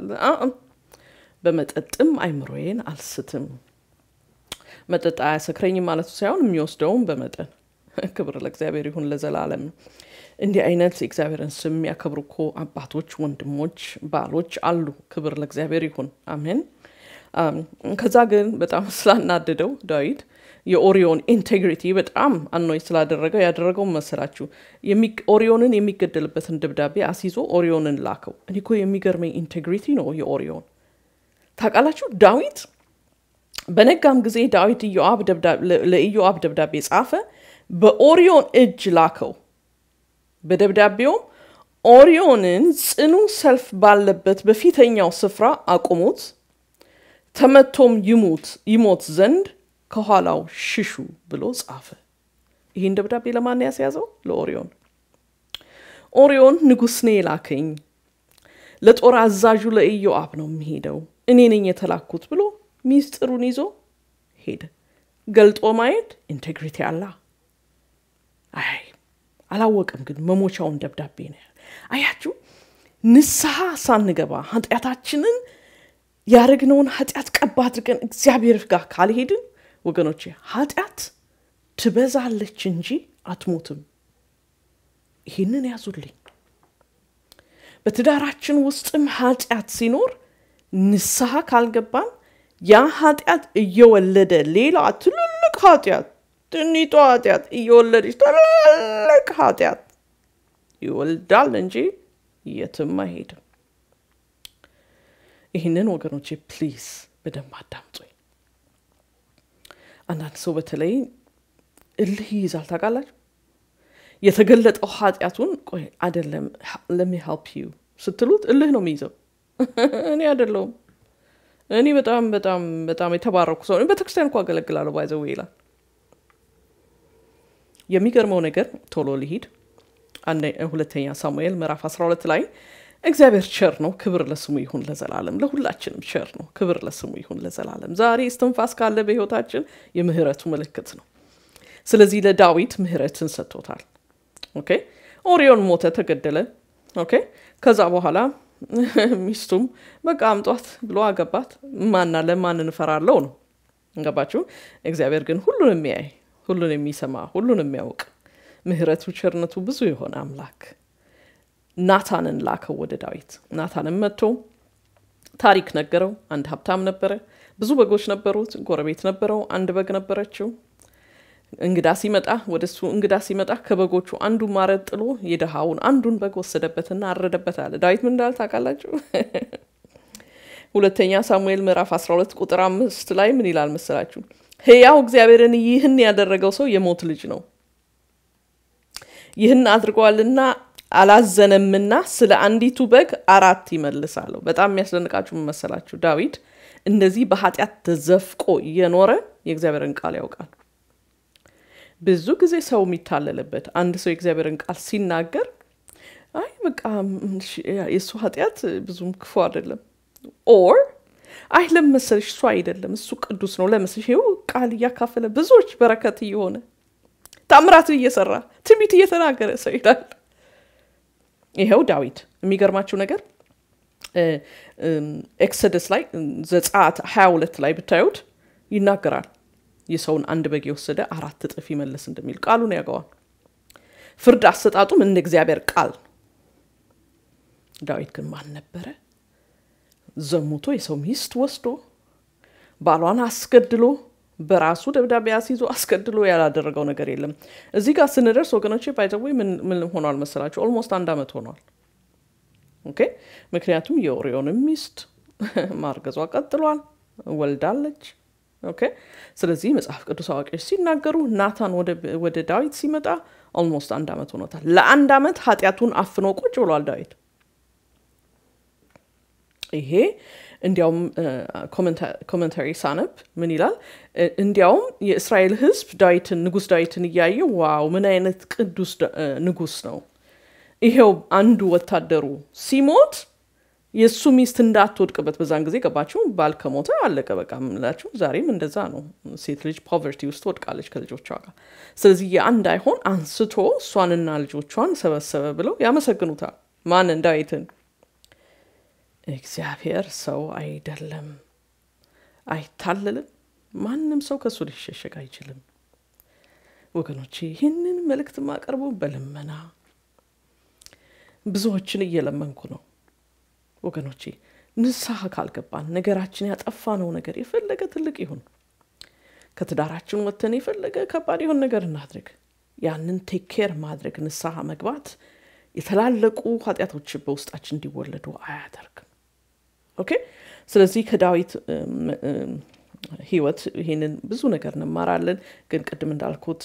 S1: በመጠጥም አይምሮዬን አልስትም መጠጥ አያሰክረኝም ማለቱ ሳይሆን የሚወስደውም በመጠን ክብር ለእግዚአብሔር ይሁን ለዘላለም እንዲህ አይነት የእግዚአብሔርን ስም የሚያከብሩ እኮ አባቶች ወንድሞች ባሎች አሉ ክብር ለእግዚአብሔር ይሁን አሜን ከዛ ግን በጣም ስላናደደው ዳዊት የኦሪዮን ኢንቴግሪቲ በጣም አኖይ ስላደረገው ያደረገው መሰላችሁ ኦሪዮንን የሚገደልበትን ደብዳቤ አስይዞ ኦሪዮንን ላከው እኔ እኮ የሚገርመኝ ኢንቴግሪቲ ነው የኦሪዮን ታውቃላችሁ ዳዊት በነጋም ጊዜ ዳዊት ለኢዮአብ ደብዳቤ ጻፈ በኦሪዮን እጅ ላከው በደብዳቤውም ኦሪዮንን ጽኑ ሰልፍ ባለበት በፊተኛው ስፍራ አቁሙት ተመቶም ይሙት ይሞት ዘንድ ከኋላው ሽሹ ብሎ ጻፈ ይህን ደብዳቤ ለማን ያስያዘው ለኦሪዮን ኦሪዮን ንጉሥ ኔ ላከኝ ለጦር አዛዡ ለኢዮአብ ነው የሚሄደው እኔ ነኝ የተላኩት ብሎ ሚስጥሩን ይዞ ሄደ ገልጦ ማየት ኢንቴግሪቲ አላ አይ አላወቅም ግን መሞቻውን ደብዳቤ ነው አያችሁ ንስሐ ሳንገባ ኃጢአታችንን ያደረግነውን ኃጢአት ቀባ አድርገን እግዚአብሔር ጋር ካልሄድን ወገኖቼ ኃጢአት ትበዛለች እንጂ አትሞትም ይህንን ያዙልኝ በትዳራችን ውስጥም ኃጢአት ሲኖር ንስሐ ካልገባን ያ ኃጢአት እየወለደ ሌላ ትልልቅ ኃጢአት ትኒቷ ኃጢአት እየወለደች ትልቅ ኃጢአት ይወልዳል እንጂ የትም አይሄድም ይህንን ወገኖቼ ፕሊዝ በደንብ አዳምጡኝ አንዳንድ ሰው በተለይ እልህ ይይዛል ታውቃላችሁ የተገለጠው ኃጢአቱን ቆይ አደለም ለሚ ሄልፕ ዩ ስትሉት እልህ ነው የሚይዘው እኔ አደለውም እኔ በጣም በጣም በጣም የተባረኩ ሰው ቤተክርስቲያን እኮ አገለግላለሁ ባይዘው ይላል የሚገርመው ነገር ቶሎ ሊሂድ ሁለተኛ ሳሙኤል ምዕራፍ 12 ላይ እግዚአብሔር ቸር ነው ክብር ለስሙ ይሁን ለዘላለም ለሁላችንም ቸር ነው ክብር ለስሙ ይሁን ለዘላለም ዛሬ እስትንፋስ ካለ በህይወታችን የምህረቱ ምልክት ነው ስለዚህ ለዳዊት ምህረትን ሰጥቶታል ኦኬ ኦሪዮን ሞተ ተገደለ ኦኬ ከዛ በኋላ ሚስቱም በቃ አምጧት ብሎ አገባት ማና ለማን እንፈራለው ነው ገባችሁ እግዚአብሔር ግን ሁሉን የሚያይ ሁሉን የሚሰማ ሁሉን የሚያውቅ ምህረቱ ቸርነቱ ብዙ የሆነ አምላክ ናታንን ላከው ወደ ዳዊት ናታንም መጥቶ ታሪክ ነገረው አንድ ሀብታም ነበረ ብዙ በጎች ነበሩት ጎረቤት ነበረው አንድ በግ ነበረችው እንግዳ ሲመጣ ወደ እሱ እንግዳ ሲመጣ ከበጎቹ አንዱ ማረድ ጥሎ የድሃውን አንዱን በግ ወሰደበትና አረደበት አለ ዳዊት ምን እንዳለ ታውቃላችሁ ሁለተኛ ሳሙኤል ምዕራፍ 12 ቁጥር አምስት ላይ ምን ይላል መሰላችሁ ህያው እግዚአብሔርን ይህን ያደረገው ሰው የሞት ልጅ ነው ይህን አድርገዋልና አላዘነምና ስለ አንዲቱ በግ አራት ይመልሳለሁ በጣም የሚያስደንቃችሁ መሰላችሁ ዳዊት እንደዚህ በኃጢአት ተዘፍቆ እየኖረ የእግዚአብሔርን ቃል ያውቃል ብዙ ጊዜ ሰው የሚታለልበት አንድ ሰው የእግዚአብሔርን ቃል ሲናገር አይ በቃ የእሱ ኃጢአት ብዙም ክፉ አይደለም ኦር አይ ለመሰልሽ እሱ አይደለም እሱ ቅዱስ ነው ለመሰልሽ ይኸው ቃል እያካፈለ ብዙዎች በረከት እየሆነ ታምራትን እየሰራ ትንቢት እየተናገረ ሰው ይላል። ይኸው ዳዊት የሚገርማቸው ነገር ኤክሰደስ ላይ ዘጸአት 22 ላይ ብታዩት ይናገራል። የሰውን አንድ በግ የወሰደ አራት እጥፍ ይመለስ እንደሚል ቃሉን ያገዋል። ፍርድ አሰጣጡም እንደ እግዚአብሔር ቃል ዳዊት ግን ማን ነበረ? ዘሙቶ የሰው ሚስት ወስዶ ባሏን አስገድሎ በራሱ ደብዳቤ አስይዞ አስገድሎ ያላደረገው ነገር የለም። እዚህ ጋር ስንደርስ ወገኖች ባይዘዌ ምን ሆኗል መሰላቸው? ኦልሞስት አንድ ዓመት ሆኗል። ኦኬ ምክንያቱም የኦሪዮንም ሚስት ማርገዟ ቀጥሏል፣ ወልዳለች። ኦኬ ስለዚህ መጽሐፍ ቅዱስ አዋቂዎች ሲናገሩ ናታን ወደ ዳዊት ሲመጣ ኦልሞስት አንድ ዓመት ሆኖታል። ለአንድ ዓመት ኃጢአቱን አፍኖ ቁጭ ብሏል ዳዊት። ይሄ እንዲያውም ኮመንታሪ ሳነብ ምን ይላል? እንዲያውም የእስራኤል ሕዝብ ዳዊትን ንጉስ ዳዊትን እያየ ዋው ምን አይነት ቅዱስ ንጉስ ነው ይሄው አንዱ ወታደሩ ሲሞት የእሱ ሚስት እንዳትወድቅበት በዛን ጊዜ ገባችሁ ባል ከሞተ አለቀ በቃ ምላችሁ ዛሬም እንደዛ ነው ሴት ልጅ ፖቨርቲ ውስጥ ወድቃለች ከልጆቿ ጋር ስለዚህ የአንድ አይሆን አንስቶ እሷንና ልጆቿን ሰበሰበ ብለው ያመሰግኑታል ማንን ዳዊትን እግዚአብሔር ሰው አይደለም አይታለልም ማንም ሰው ከእሱ ሊሸሸግ አይችልም ወገኖቼ ይህንን መልእክት ማቀርበው በልመና ብዙዎችን እየለመንኩ ነው ወገኖቼ ንስሐ ካልገባን ነገራችን ያጠፋነው ነገር የፈለገ ትልቅ ይሁን ከትዳራችን ወጥተን የፈለገ ከባድ የሆን ነገር እናድርግ ያንን ቴኬር ማድረግ ንስሐ መግባት የተላለቁ ኃጢአቶች በውስጣችን እንዲወለዱ አያደርግም ኦኬ ስለዚህ ከዳዊት ህይወት ይህንን ብዙ ነገር እንማራለን ግን ቅድም እንዳልኩት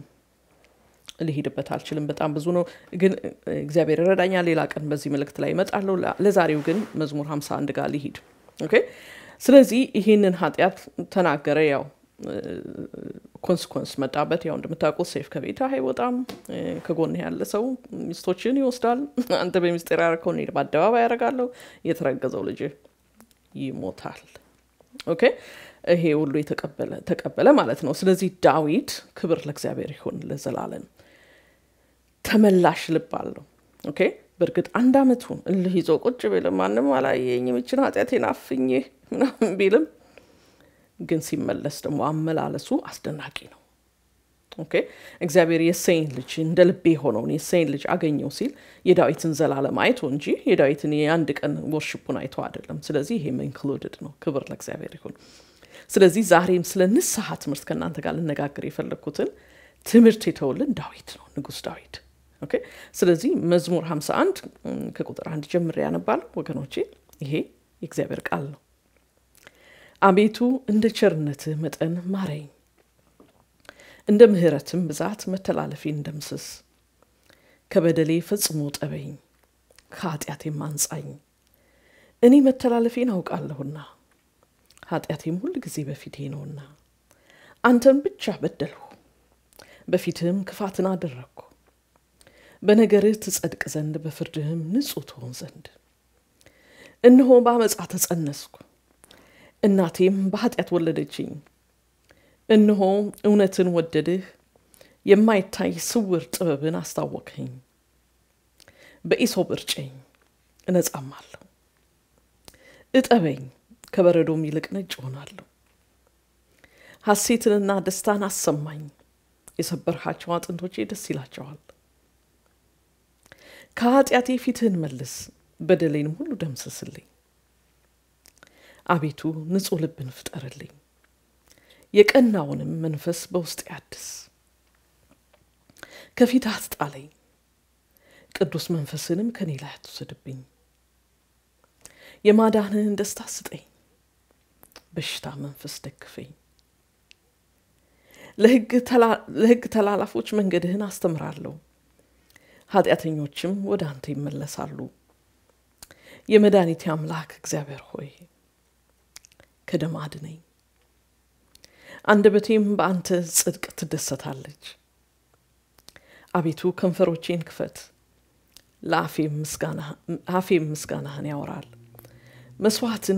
S1: ሊሄድበት አልችልም በጣም ብዙ ነው ግን እግዚአብሔር ይረዳኛል ሌላ ቀን በዚህ መልእክት ላይ ይመጣለሁ ለዛሬው ግን መዝሙር 51 ጋር ሊሂድ ኦኬ ስለዚህ ይህንን ኃጢአት ተናገረ ያው ኮንስኮንስ መጣበት ያው እንደምታውቁት ሴፍ ከቤት አይወጣም ከጎን ያለ ሰው ሚስቶችን ይወስዳል አንተ በሚስጢር ያረከው እኔ በአደባባይ ያደርጋለሁ የተረገዘው ልጅ ይሞታል ኦኬ ይሄ ሁሉ ተቀበለ ማለት ነው ስለዚህ ዳዊት ክብር ለእግዚአብሔር ይሁን ለዘላለም ተመላሽ ልብ አለው ኦኬ በእርግጥ አንድ አመቱን እልህ ይዞ ቁጭ ቢልም ማንም አላየኝም ይችን ኃጢአቴን አፍኜ ምናምን ቢልም ግን ሲመለስ ደግሞ አመላለሱ አስደናቂ ነው ኦኬ እግዚአብሔር የሰይን ልጅ እንደ ልቤ የሆነውን የሰይን ልጅ አገኘው ሲል የዳዊትን ዘላለም አይቶ እንጂ የዳዊትን የአንድ ቀን ወርሽፑን አይቶ አይደለም ስለዚህ ይሄም ኢንክሉድድ ነው ክብር ለእግዚአብሔር ይሁን ስለዚህ ዛሬም ስለ ንስሐ ትምህርት ከእናንተ ጋር ልነጋገር የፈለግኩትን ትምህርት የተውልን ዳዊት ነው ንጉስ ዳዊት ኦኬ ስለዚህ መዝሙር 51 ከቁጥር አንድ ጀምሬ ያነባል ወገኖቼ ይሄ የእግዚአብሔር ቃል ነው አቤቱ እንደ ቸርነትህ መጠን ማረኝ እንደ ምህረትም ብዛት መተላለፌን እንደምስስ ከበደሌ ፈጽሞ ጠበኝ ከኃጢአቴም አንጻኝ እኔ መተላለፌን አውቃለሁና ኃጢአቴም ሁል ጊዜ በፊቴ ነውና አንተን ብቻ በደልሁ በፊትህም ክፋትን አደረግኩ በነገርህ ትጸድቅ ዘንድ በፍርድህም ንጹሕ ትሆን ዘንድ እነሆ በአመፃ ተጸነስኩ እናቴም በኃጢአት ወለደችኝ እነሆ እውነትን ወደድህ የማይታይ ስውር ጥበብን አስታወቅኸኝ በኢሶብ እርጨኝ እነጻማለሁ እጠበኝ ከበረዶም ይልቅ ነጭ እሆናለሁ ሐሴትንና ደስታን አሰማኝ የሰበርሃቸው አጥንቶቼ ደስ ይላቸዋል ከኃጢአቴ ፊትህን መልስ በደሌንም ሁሉ ደምስስልኝ አቤቱ ንጹሕ ልብን ፍጠርልኝ የቀናውንም መንፈስ በውስጥ ያድስ ከፊት አትጣለኝ ቅዱስ መንፈስንም ከኔ ላይ አትውሰድብኝ የማዳንህን ደስታ ስጠኝ በሽታ መንፈስ ደግፈኝ ለሕግ ተላላፎች መንገድህን አስተምራለሁ ኃጢአተኞችም ወደ አንተ ይመለሳሉ የመድኃኒቴ አምላክ እግዚአብሔር ሆይ ከደም አድነኝ አንደበቴም በአንተ ጽድቅ ትደሰታለች አቤቱ ከንፈሮቼን ክፈት ለአፌም ምስጋናህን ያወራል መስዋዕትን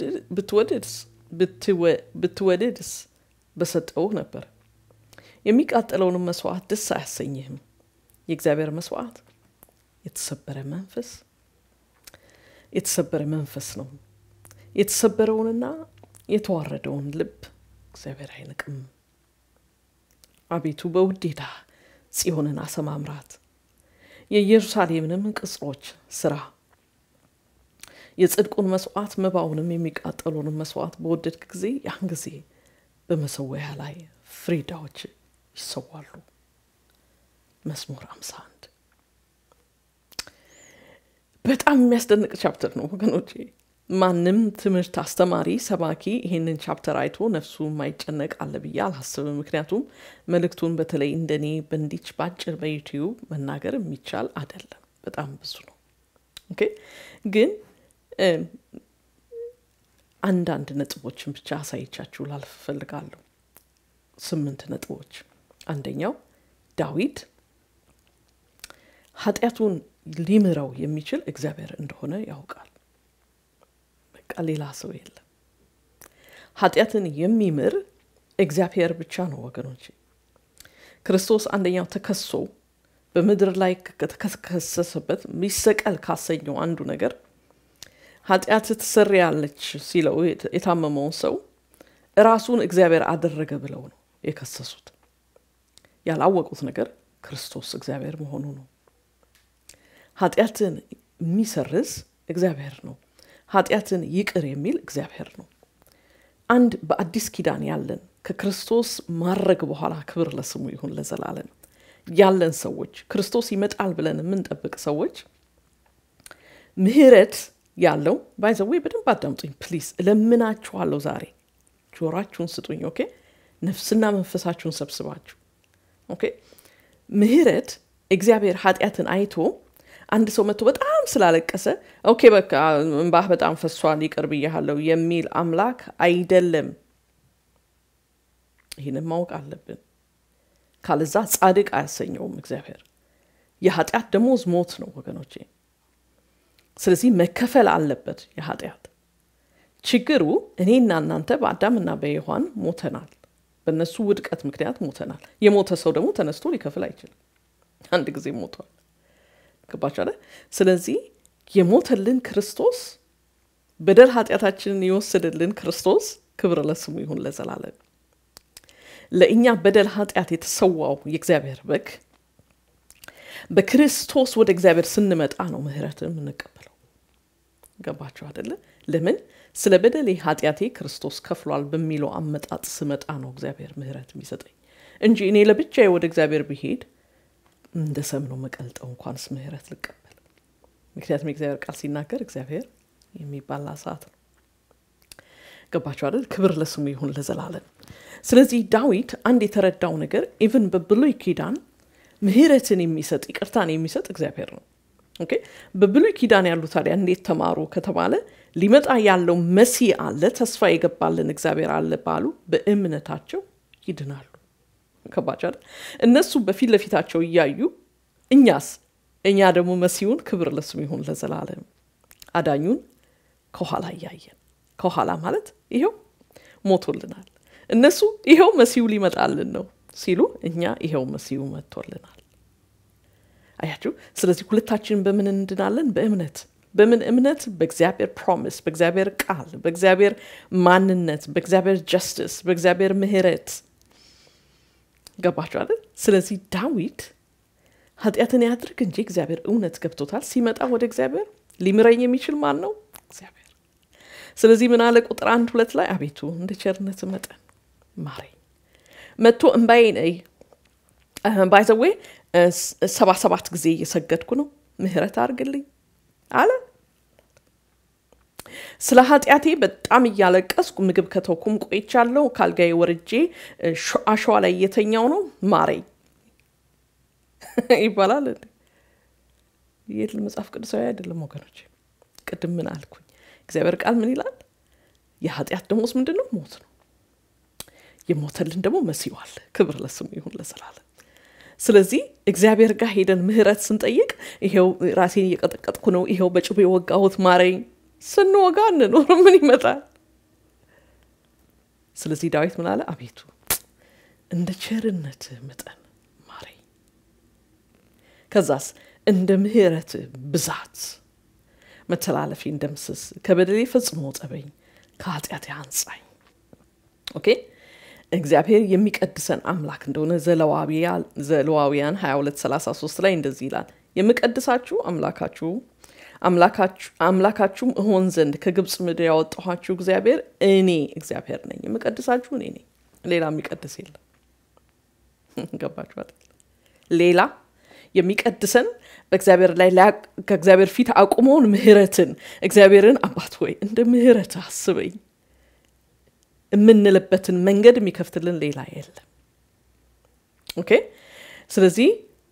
S1: ብትወድድስ በሰጠውህ ነበር። የሚቃጠለውንም መስዋዕት ደስ አያሰኝህም። የእግዚአብሔር መስዋዕት የተሰበረ መንፈስ የተሰበረ መንፈስ ነው። የተሰበረውንና የተዋረደውን ልብ እግዚአብሔር አይንቅም። አቤቱ በውዴታ ጽዮንን አሰማምራት፣ የኢየሩሳሌምንም ቅጽሮች ስራ። የጽድቁን መስዋዕት መባውንም የሚቃጠሉንም መስዋዕት በወደድክ ጊዜ ያን ጊዜ በመሰዊያ ላይ ፍሪዳዎች ይሰዋሉ። መዝሙር አምሳ አንድ በጣም የሚያስደንቅ ቻፕተር ነው ወገኖቼ። ማንም ትምህርት አስተማሪ ሰባኪ ይሄንን ቻፕተር አይቶ ነፍሱ የማይጨነቅ አለ ብዬ አላስብም። ምክንያቱም መልእክቱን በተለይ እንደኔ በእንዲች ባጭር በዩቲዩብ መናገር የሚቻል አይደለም። በጣም ብዙ ነው። ኦኬ ግን አንዳንድ ነጥቦችን ብቻ አሳይቻችሁ ላልፍ እፈልጋለሁ። ስምንት ነጥቦች። አንደኛው ዳዊት ኃጢአቱን ሊምረው የሚችል እግዚአብሔር እንደሆነ ያውቃል። በቃ ሌላ ሰው የለም። ኃጢአትን የሚምር እግዚአብሔር ብቻ ነው ወገኖች። ክርስቶስ አንደኛው ተከሶ በምድር ላይ ከተከሰሰበት ሚሰቀል ካሰኘው አንዱ ነገር ኃጢአት ትሰሪያለች ሲለው የታመመውን ሰው ራሱን እግዚአብሔር አደረገ ብለው ነው የከሰሱት። ያላወቁት ነገር ክርስቶስ እግዚአብሔር መሆኑ ነው። ኃጢአትን የሚሰርዝ እግዚአብሔር ነው። ኃጢአትን ይቅር የሚል እግዚአብሔር ነው። አንድ በአዲስ ኪዳን ያለን ከክርስቶስ ማድረግ በኋላ ክብር ለስሙ ይሁን ለዘላለም ያለን ሰዎች ክርስቶስ ይመጣል ብለን የምንጠብቅ ሰዎች ምህረት ያለው ባይዘዌ በደንብ አዳምጡኝ ፕሊዝ፣ እለምናችኋለሁ። ዛሬ ጆሯችሁን ስጡኝ። ኦኬ፣ ነፍስና መንፈሳችሁን ሰብስባችሁ ኦኬ። ምህረት እግዚአብሔር ኃጢአትን አይቶ አንድ ሰው መጥቶ በጣም ስላለቀሰ ኦኬ በቃ እንባህ በጣም ፈሷል ይቅር ብያለሁ የሚል አምላክ አይደለም። ይህንን ማወቅ አለብን። ካለዛ ጻድቅ አያሰኘውም እግዚአብሔር። የኃጢአት ደሞዝ ሞት ነው ወገኖቼ። ስለዚህ መከፈል አለበት የኃጢአት ችግሩ። እኔና እናንተ በአዳምና በሔዋን ሞተናል። በእነሱ ውድቀት ምክንያት ሞተናል። የሞተ ሰው ደግሞ ተነስቶ ሊከፍል አይችልም። አንድ ጊዜ ሞቷል። ገባችሁ? ስለዚህ የሞተልን ክርስቶስ በደል ኃጢአታችንን የወሰደልን ክርስቶስ ክብር ለስሙ ይሁን ለዘላለም። ለእኛ በደል ኃጢአት የተሰዋው የእግዚአብሔር በግ በክርስቶስ ወደ እግዚአብሔር ስንመጣ ነው ምህረትን የምንቀበለው። ገባችሁ አደለ? ለምን ስለ በደሌ ኃጢአቴ ክርስቶስ ከፍሏል በሚለው አመጣጥ ስመጣ ነው እግዚአብሔር ምህረት የሚሰጠኝ እንጂ እኔ ለብቻዬ ወደ እግዚአብሔር ብሄድ እንደ ሰም ነው መቀልጠው እንኳንስ ምህረት ልቀበል። ምክንያቱም የእግዚአብሔር ቃል ሲናገር እግዚአብሔር የሚባላ ሰዓት ነው። ገባችሁ አይደል? ክብር ለስሙ ይሁን ለዘላለም። ስለዚህ ዳዊት አንድ የተረዳው ነገር ኢቭን በብሉይ ኪዳን ምህረትን የሚሰጥ ይቅርታን የሚሰጥ እግዚአብሔር ነው። ኦኬ በብሉይ ኪዳን ያሉ ታዲያ እንዴት ተማሩ ከተባለ ሊመጣ ያለው መሲህ አለ፣ ተስፋ የገባልን እግዚአብሔር አለ ባሉ በእምነታቸው ይድናሉ። ከባቸው አይደል? እነሱ በፊት ለፊታቸው እያዩ እኛስ እኛ ደግሞ መሲሁን ክብር ለስሙ ይሁን ለዘላለም አዳኙን ከኋላ እያየን ከኋላ ማለት ይኸው ሞቶልናል። እነሱ ይኸው መሲሁ ሊመጣልን ነው ሲሉ እኛ ይኸው መሲሁ መጥቶልናል። አያችሁ። ስለዚህ ሁለታችንን በምን እንድናለን? በእምነት በምን እምነት? በእግዚአብሔር ፕሮሚስ፣ በእግዚአብሔር ቃል፣ በእግዚአብሔር ማንነት፣ በእግዚአብሔር ጀስትስ፣ በእግዚአብሔር ምህረት ገባችሁ አይደል? ስለዚህ ዳዊት ኃጢአትን ያድርግ እንጂ እግዚአብሔር እውነት ገብቶታል። ሲመጣ ወደ እግዚአብሔር ሊምረኝ የሚችል ማን ነው? እግዚአብሔር። ስለዚህ ምን አለ? ቁጥር አንድ ሁለት ላይ አቤቱ እንደ ቸርነት መጠን ማረኝ፣ መጥቶ እምባዬ ባይዘዌ ሰባ ሰባት ጊዜ እየሰገድኩ ነው፣ ምህረት አድርግልኝ አለ። ስለ ኃጢአቴ በጣም እያለቀስኩ ምግብ ከተውኩም ቆይቻለሁ። ካልጋዬ ወርጄ አሸዋ ላይ እየተኛው ነው፣ ማረኝ ይባላል። ይህ መጽሐፍ ቅዱሳዊ አይደለም ወገኖች። ቅድም ምን አልኩኝ? እግዚአብሔር ቃል ምን ይላል? የኃጢአት ደሞዝ ምንድን ነው? ሞት ነው። የሞተልን ደግሞ መሲሁ አለ። ክብር ለስሙ ይሁን ለዘላለም። ስለዚህ እግዚአብሔር ጋር ሄደን ምህረት ስንጠይቅ ይሄው ራሴን እየቀጠቀጥኩ ነው፣ ይሄው በጩቤ ወጋሁት ማረኝ ስንወጋ እንኖር ምን ይመጣል? ስለዚህ ዳዊት ምን አለ? አቤቱ እንደ ቸርነትህ መጠን ማረኝ፣ ከዛስ እንደ ምሕረትህ ብዛት መተላለፌን ደምስስ፣ ከበደሌ ፈጽሞ ጠበኝ፣ ከኃጢአቴ አንጻኝ። ኦኬ እግዚአብሔር የሚቀድሰን አምላክ እንደሆነ ዘለዋውያን 2233 ላይ እንደዚህ ይላል፣ የምቀድሳችሁ አምላካችሁ አምላካችሁም እሆን ዘንድ ከግብፅ ምድር ያወጣኋችሁ እግዚአብሔር እኔ እግዚአብሔር ነኝ። የምቀድሳችሁ እኔ ነኝ። ሌላ የሚቀድስ የለም። ገባችኋል? ሌላ የሚቀድሰን በእግዚአብሔር ላይ ከእግዚአብሔር ፊት አቁመውን ምህረትን እግዚአብሔርን አባት ሆይ እንደ ምህረት አስበኝ የምንልበትን መንገድ የሚከፍትልን ሌላ የለም። ኦኬ ስለዚህ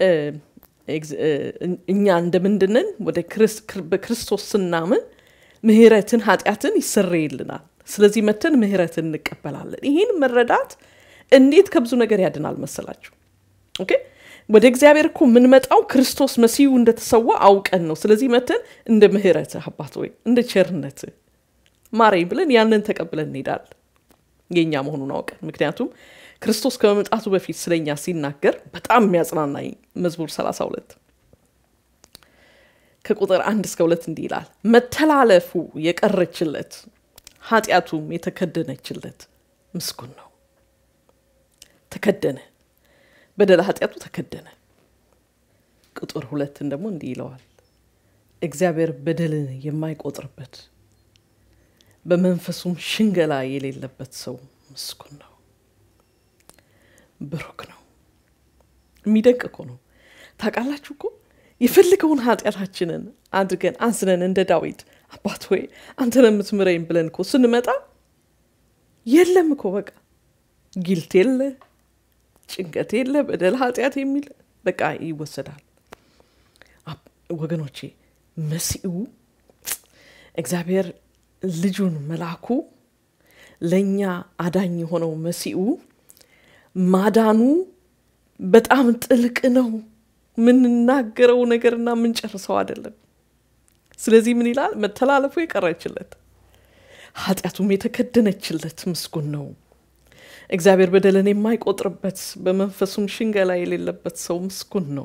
S1: እኛ እንደምንድንን ወደ በክርስቶስ ስናምን ምህረትን ኃጢአትን ይሰረይልናል። ስለዚህ መተን ምህረትን እንቀበላለን። ይህን መረዳት እንዴት ከብዙ ነገር ያድናል መሰላችሁ? ኦኬ ወደ እግዚአብሔር እኮ የምንመጣው ክርስቶስ መሲሁ እንደተሰዋ አውቀን ነው። ስለዚህ መተን እንደ ምህረትህ አባት ወይ እንደ ቸርነትህ ማረኝ ብለን ያንን ተቀብለን እንሄዳለን የእኛ መሆኑን አውቀን ምክንያቱም ክርስቶስ ከመምጣቱ በፊት ስለኛ ሲናገር በጣም የሚያጽናናኝ መዝሙር 32 ከቁጥር አንድ እስከ ሁለት እንዲህ ይላል መተላለፉ የቀረችለት ኃጢአቱም የተከደነችለት ምስጉን ነው ተከደነ በደለ ኃጢአቱ ተከደነ ቁጥር ሁለትን ደግሞ እንዲህ ይለዋል እግዚአብሔር በደልን የማይቆጥርበት በመንፈሱም ሽንገላ የሌለበት ሰው ምስጉን ነው ብሩክ ነው የሚደንቅ እኮ ነው ታውቃላችሁ እኮ የፈልገውን ኃጢአታችንን አድርገን አዝነን እንደ ዳዊት አባት ሆይ አንተን የምትምረኝ ብለን እኮ ስንመጣ የለም እኮ በቃ ጊልት የለ ጭንቀት የለ በደል ኃጢአት የሚል በቃ ይወሰዳል ወገኖቼ መሲኡ እግዚአብሔር ልጁን መላኩ ለእኛ አዳኝ የሆነው መሲኡ ማዳኑ በጣም ጥልቅ ነው የምንናገረው ነገርና የምንጨርሰው አይደለም ስለዚህ ምን ይላል መተላለፉ የቀረችለት ኃጢአቱም የተከደነችለት ምስጉን ነው እግዚአብሔር በደልን የማይቆጥርበት በመንፈሱም ሽንገላ የሌለበት ሰው ምስጉን ነው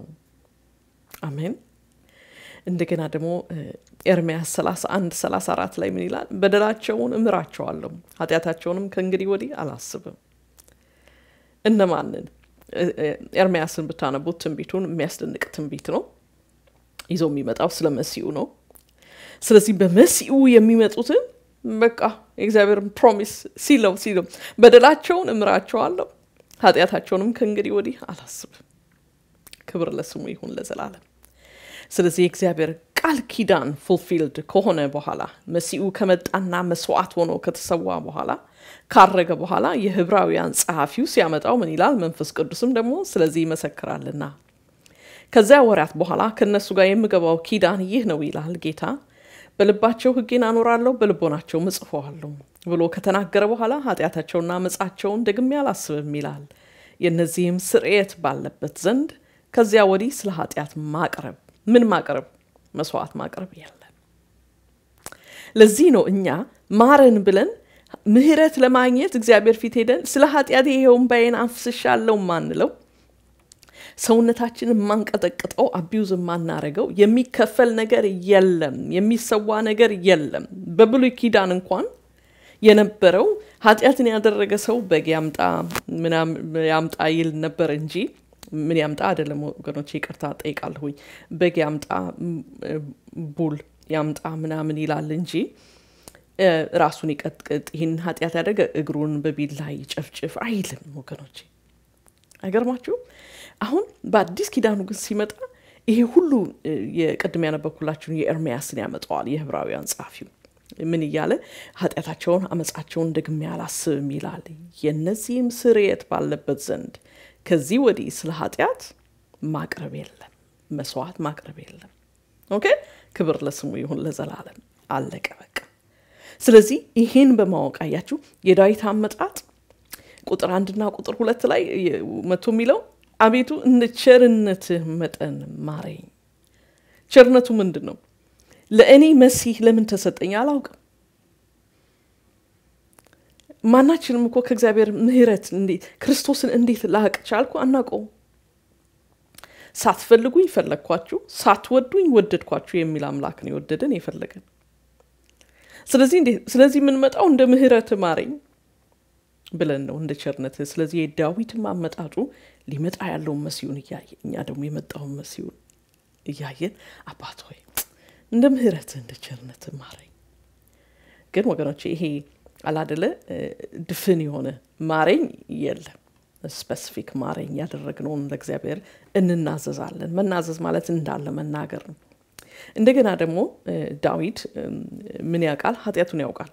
S1: አሜን እንደገና ደግሞ ኤርሚያስ 31 34 ላይ ምን ይላል በደላቸውን እምራቸዋለሁ ኃጢአታቸውንም ከእንግዲህ ወዲህ አላስብም እነማንን ኤርሚያስን ብታነቡት ትንቢቱን የሚያስደንቅ ትንቢት ነው ይዞ የሚመጣው ስለ መሲኡ ነው ስለዚህ በመሲኡ የሚመጡትን በቃ የእግዚአብሔርን ፕሮሚስ ሲለው ሲለው በደላቸውን እምራቸዋለሁ ኃጢአታቸውንም ከእንግዲህ ወዲህ አላስብም ክብር ለስሙ ይሁን ለዘላለም ስለዚህ የእግዚአብሔር ቃል ኪዳን ፉልፊልድ ከሆነ በኋላ መሲኡ ከመጣና መስዋዕት ሆኖ ከተሰዋ በኋላ ካረገ በኋላ የህብራውያን ጸሐፊው ሲያመጣው ምን ይላል መንፈስ ቅዱስም ደግሞ ስለዚህ ይመሰክራልና ከዚያ ወራት በኋላ ከእነሱ ጋር የምገባው ኪዳን ይህ ነው ይላል ጌታ በልባቸው ህጌን አኖራለሁ በልቦናቸው እጽፈዋለሁ ብሎ ከተናገረ በኋላ ኃጢአታቸውና መጻቸውን ደግሜ አላስብም ይላል የእነዚህም ስርየት ባለበት ዘንድ ከዚያ ወዲህ ስለ ኃጢአት ማቅረብ ምን ማቅረብ መስዋዕት ማቅረብ የለም ለዚህ ነው እኛ ማረን ብለን ምህረት ለማግኘት እግዚአብሔር ፊት ሄደን ስለ ኃጢአት ይሄውን ባይን አፍስሻለው ማንለው ሰውነታችን የማንቀጠቅጠው አቢዩዝ የማናረገው የሚከፈል ነገር የለም የሚሰዋ ነገር የለም በብሉይ ኪዳን እንኳን የነበረው ኃጢአትን ያደረገ ሰው በግ ያምጣ ያምጣ ይል ነበር እንጂ ምን ያምጣ አይደለም ወገኖች ይቅርታ ጠይቃለሁኝ በግ ያምጣ ቡል ያምጣ ምናምን ይላል እንጂ ራሱን ይቀጥቅጥ ይህን ኃጢአት ያደረገ እግሩን በቢላ ይጨፍጭፍ አይልም ወገኖች አይገርማችሁ አሁን በአዲስ ኪዳኑ ግን ሲመጣ ይሄ ሁሉ የቅድም ያነበኩላችሁን የኤርሚያስን ያመጣዋል የህብራውያን ጸሐፊው ምን እያለ ኃጢአታቸውን አመፃቸውን ደግሜ አላስብም ይላል የነዚህም ስርየት ባለበት ዘንድ ከዚህ ወዲህ ስለ ኃጢአት ማቅረብ የለም መስዋዕት ማቅረብ የለም ኦኬ ክብር ለስሙ ይሁን ለዘላለም አለቀ በቃ ስለዚህ ይህን በማወቅ አያችሁ የዳዊት አመጣጥ ቁጥር አንድና ቁጥር ሁለት ላይ መቶ የሚለው አቤቱ እንደ ቸርነትህ መጠን ማረኝ ቸርነቱ ምንድን ነው ለእኔ መሲህ ለምን ተሰጠኝ አላውቅም። ማናችንም እኮ ከእግዚአብሔር ምሕረት ክርስቶስን እንዴት ላቅ ቻልኩ አናውቀውም። ሳትፈልጉኝ ፈለግኳችሁ፣ ሳትወዱኝ ወደድኳችሁ የሚል አምላክ ነው የወደደን የፈለገን። ስለዚህ ስለዚህ የምንመጣው እንደ ምሕረት ማረኝ ብለን ነው እንደ ቸርነት። ስለዚህ የዳዊትም አመጣጡ ሊመጣ ያለውን መሲሁን እያየ እኛ ደግሞ የመጣውን መሲሁን እያየን አባት ሆይ እንደ ምሕረት እንደ ቸርነት ማረኝ። ግን ወገኖች ይሄ አላደለ ድፍን የሆነ ማረኝ የለም። ስፔሲፊክ ማረኝ ያደረግነውን ለእግዚአብሔር እንናዘዛለን። መናዘዝ ማለት እንዳለ መናገር ነው። እንደገና ደግሞ ዳዊት ምን ያውቃል? ኃጢአቱን ያውቃል።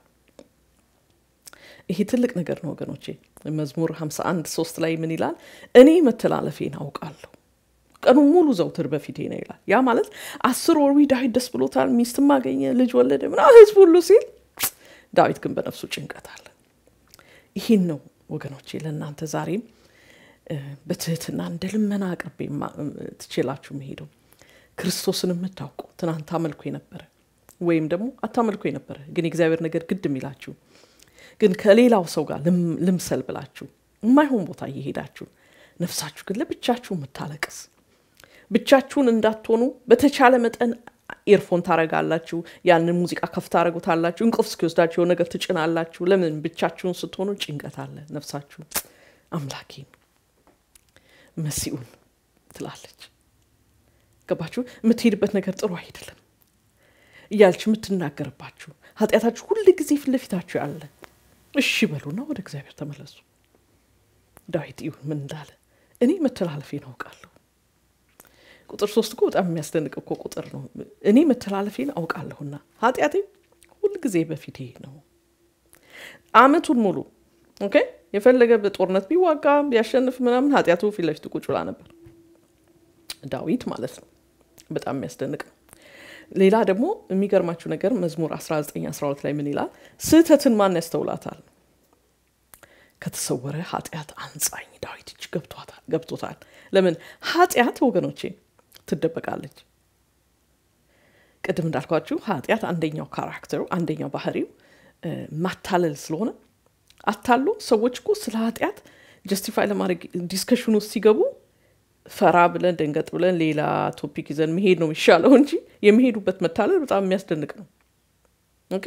S1: ይሄ ትልቅ ነገር ነው ወገኖቼ። መዝሙር 51 ሶስት ላይ ምን ይላል? እኔ መተላለፌን አውቃለሁ ቀኑ ሙሉ ዘውትር በፊቴ ነው ይላል። ያ ማለት አስር ወር ዳዊት ደስ ብሎታል፣ ሚስትም አገኘ፣ ልጅ ወለደ፣ ምና ህዝብ ሁሉ ሲል ዳዊት ግን በነፍሱ ጭንቀት አለ። ይህን ነው ወገኖቼ ለእናንተ ዛሬም በትህትና እንደ ልመና አቅርቤ ትችላችሁ መሄደው ክርስቶስን የምታውቁ ትናንት አመልኮ የነበረ ወይም ደግሞ አታመልኮ የነበረ ግን የእግዚአብሔር ነገር ግድ የሚላችሁ ግን ከሌላው ሰው ጋር ልምሰል ብላችሁ የማይሆን ቦታ እየሄዳችሁ ነፍሳችሁ ግን ለብቻችሁ የምታለቅስ ብቻችሁን እንዳትሆኑ በተቻለ መጠን ኤርፎን ታረጋላችሁ። ያንን ሙዚቃ ከፍ ታረጉታላችሁ። እንቅልፍ እስኪወስዳችሁ የሆነ ነገር ትጭናላችሁ። ለምን ብቻችሁን ስትሆኑ ጭንቀት አለ። ነፍሳችሁ አምላኬን መሲኡን ትላለች። ገባችሁ? የምትሄድበት ነገር ጥሩ አይደለም እያለች የምትናገርባችሁ ኃጢአታችሁ ሁል ጊዜ ፊት ለፊታችሁ ያለ እሺ በሉና ወደ እግዚአብሔር ተመለሱ። ዳዊት ይሁን ምን እንዳለ እኔ መተላለፌን አውቃለሁ። ቁጥር ሶስት እኮ በጣም የሚያስደንቅ እኮ ቁጥር ነው። እኔ መተላለፌን አውቃለሁና ኃጢአቴ ሁል ጊዜ በፊቴ ነው። አመቱን ሙሉ ኦኬ የፈለገ በጦርነት ቢዋጋ ቢያሸንፍ ምናምን ኃጢአቱ ፊት ለፊቱ ቁጭ ብላ ነበር። ዳዊት ማለት ነው። በጣም የሚያስደንቅ ነው። ሌላ ደግሞ የሚገርማችሁ ነገር መዝሙር 19 12 ላይ ምን ይላል? ስህተትን ማን ያስተውላታል? ከተሰወረ ኃጢአት አንጻኝ። ዳዊት እጅ ገብቶታል። ለምን ኃጢአት ወገኖቼ ትደበቃለች። ቅድም እንዳልኳችሁ ኃጢአት አንደኛው ካራክተሩ አንደኛው ባህሪው ማታለል ስለሆነ አታሎ ሰዎች እኮ ስለ ኃጢአት ጀስቲፋይ ለማድረግ ዲስከሽን ውስጥ ሲገቡ ፈራ ብለን ደንገጥ ብለን ሌላ ቶፒክ ይዘን መሄድ ነው የሚሻለው እንጂ የሚሄዱበት መታለል በጣም የሚያስደንቅ ነው። ኦኬ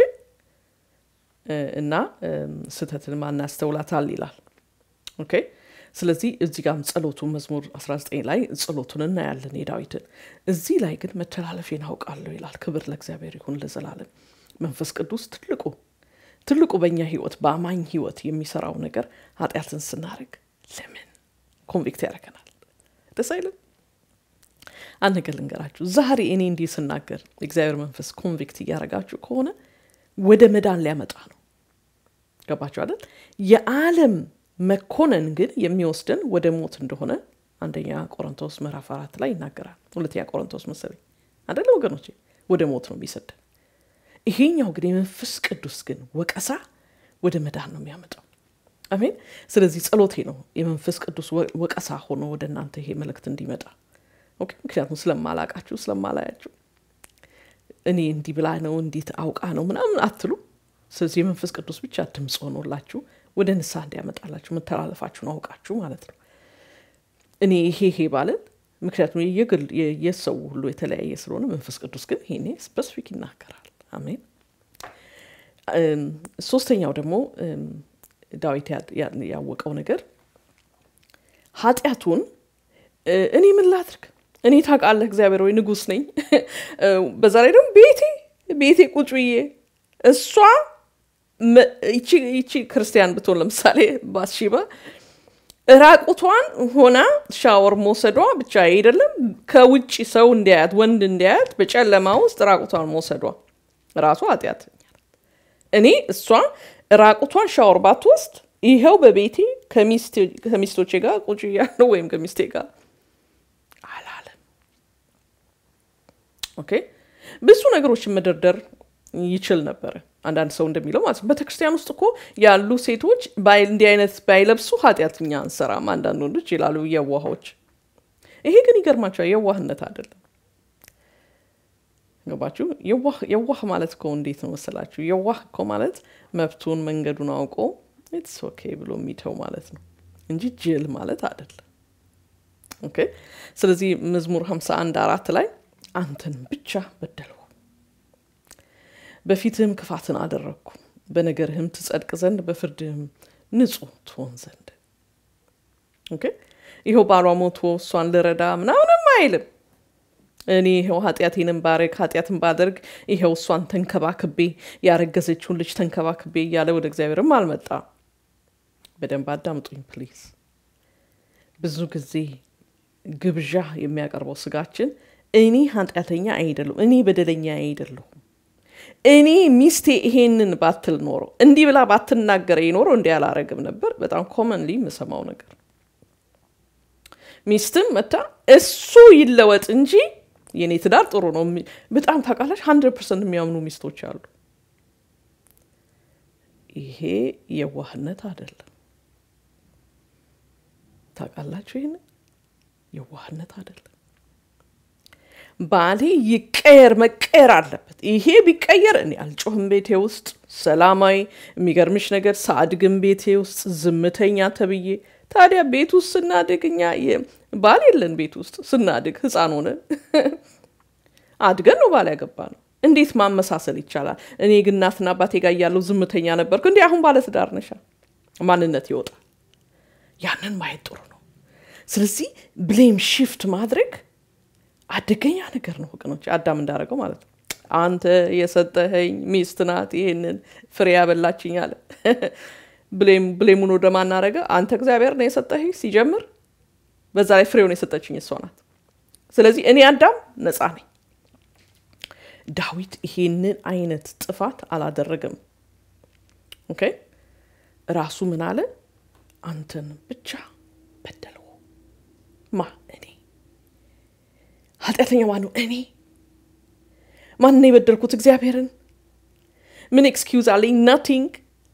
S1: እና ስህተትን ማን ያስተውላታል ይላል። ኦኬ ስለዚህ እዚህ ጋም ጸሎቱ መዝሙር 19 ላይ ጸሎቱን እናያለን የዳዊትን። እዚህ ላይ ግን መተላለፌን አውቃለሁ ይላል። ክብር ለእግዚአብሔር ይሁን ለዘላለም። መንፈስ ቅዱስ ትልቁ ትልቁ በእኛ ህይወት በአማኝ ህይወት የሚሰራው ነገር ኃጢአትን ስናደርግ ለምን ኮንቪክት ያደርገናል? ደስ አይልም? አንድ ነገር ልንገራችሁ። ዛሬ እኔ እንዲህ ስናገር እግዚአብሔር መንፈስ ኮንቪክት እያደረጋችሁ ከሆነ ወደ መዳን ሊያመጣ ነው። ገባችሁ አይደል? የዓለም መኮነን ግን የሚወስደን ወደ ሞት እንደሆነ አንደኛ ቆሮንቶስ ምዕራፍ አራት ላይ ይናገራል። ሁለተኛ ቆሮንቶስ መሰለኝ አደለ ወገኖቼ? ወደ ሞት ነው የሚሰደን። ይሄኛው ግን የመንፈስ ቅዱስ ግን ወቀሳ ወደ መዳን ነው የሚያመጣው። አሜን። ስለዚህ ጸሎቴ ነው የመንፈስ ቅዱስ ወቀሳ ሆኖ ወደ እናንተ ይሄ መልእክት እንዲመጣ። ኦኬ። ምክንያቱም ስለማላቃችሁ ስለማላያችሁ እኔ እንዲህ ብላ ነው እንዴት አውቃ ነው ምናምን አትሉ። ስለዚህ የመንፈስ ቅዱስ ብቻ ድምፅ ሆኖላችሁ ወደ ንስሐ እንዲያመጣላችሁ መተላለፋችሁን አውቃችሁ ማለት ነው። እኔ ይሄ ይሄ ባለን ምክንያቱም የግል የሰው ሁሉ የተለያየ ስለሆነ መንፈስ ቅዱስ ግን ይሄኔ ስፔሲፊክ ይናገራል። አሜን። ሶስተኛው ደግሞ ዳዊት ያወቀው ነገር ኃጢአቱን እኔ ምን ላድርግ እኔ ታውቃለህ እግዚአብሔር ወይ ንጉስ ነኝ። በዛ ላይ ደግሞ ቤቴ ቤቴ ቁጭ ብዬ እሷ ይቺ ክርስቲያን ብትሆን ለምሳሌ ባትሺባ ራቁቷን ሆና ሻወር መውሰዷ ብቻ አይደለም፣ ከውጭ ሰው እንዲያያት ወንድ እንዲያያት በጨለማ ውስጥ ራቁቷን መውሰዷ ራሱ ኃጢአት። እኔ እሷ ራቁቷን ሻወር ባትወስድ ይኸው በቤቴ ከሚስቶቼ ጋር ቁጭ ያለው ወይም ከሚስቴ ጋር አላለም። ኦኬ ብዙ ነገሮችን መደርደር ይችል ነበረ። አንዳንድ ሰው እንደሚለው ማለት ነው። ቤተክርስቲያን ውስጥ እኮ ያሉ ሴቶች እንዲህ አይነት ባይለብሱ ኃጢአትኛ አንሰራም አንዳንድ ወንዶች ይላሉ፣ የዋሆች። ይሄ ግን ይገርማቸዋል፣ የዋህነት አይደለም። ገባችሁ? የዋህ ማለት እኮ እንዴት ነው መሰላችሁ? የዋህ እኮ ማለት መብቱን መንገዱን አውቆ ኢትስ ኦኬ ብሎ የሚተው ማለት ነው እንጂ ጅል ማለት አይደለም። ኦኬ። ስለዚህ መዝሙር 51 አራት ላይ አንተን ብቻ በደልሁ፣ በፊትህም ክፋትን አደረግኩ፣ በነገርህም ትጸድቅ ዘንድ በፍርድህም ንጹህ ትሆን ዘንድ። ኦኬ። ይኸው ባሏ ሞቶ እሷን ልረዳ ምናምንም አይልም። እኔ ይኸው ኃጢአቴንም ባረግ ኃጢአትን ባደርግ ይኸው እሷን ተንከባክቤ ያረገዘችውን ልጅ ተንከባክቤ እያለ ወደ እግዚአብሔርም አልመጣ። በደንብ አዳምጡኝ ፕሊዝ። ብዙ ጊዜ ግብዣ የሚያቀርበው ስጋችን እኔ ኃጢአተኛ አይደለሁም፣ እኔ በደለኛ አይደለሁም፣ እኔ ሚስቴ ይሄንን ባትል ኖሮ እንዲህ ብላ ባትናገረኝ ኖሮ እንዲህ አላረግም ነበር። በጣም ኮመንሊ የምሰማው ነገር ሚስትም መታ እሱ ይለወጥ እንጂ የኔ ትዳር ጥሩ ነው። በጣም ታውቃላች፣ ሀንድረድ ፐርሰንት የሚያምኑ ሚስቶች አሉ። ይሄ የዋህነት አይደለም። ታውቃላችሁ፣ ይህን የዋህነት አይደለም። ባሌ ይቀየር መቀየር አለበት። ይሄ ቢቀየር እኔ አልጮህም ቤቴ ውስጥ ሰላማዊ። የሚገርምሽ ነገር ሳድግም ቤቴ ውስጥ ዝምተኛ ተብዬ ታዲያ ቤት ውስጥ ስናድግ እኛ ባል የለን ቤት ውስጥ ስናድግ ህፃን ሆነን አድገን ነው ባል ያገባ ነው። እንዴት ማመሳሰል ይቻላል? እኔ ግን እናትና አባቴ ጋር እያለሁ ዝምተኛ ነበርኩ። እንዲህ አሁን ባለትዳር ነሻ፣ ማንነት ይወጣል። ያንን ማየት ጥሩ ነው። ስለዚህ ብሌም ሽፍት ማድረግ አደገኛ ነገር ነው ወገኖች። አዳም እንዳደረገው ማለት ነው። አንተ የሰጠኸኝ ሚስት ናት ይህንን ፍሬ ያበላችኝ አለ። ብሌሙን ወደ ማናረገ አንተ እግዚአብሔር ነው የሰጠኸኝ ሲጀምር፣ በዛ ላይ ፍሬውን የሰጠችኝ እሷ ናት። ስለዚህ እኔ አዳም ነፃ ነኝ። ዳዊት ይሄንን አይነት ጥፋት አላደረገም። ኦኬ ራሱ ምን አለ? አንተን ብቻ በደልሁ። ማ እኔ ኃጢአተኛ ማነው? እኔ ማን ነው የበደልኩት? እግዚአብሔርን። ምን ኤክስኪውዝ አለኝ? ናቲንግ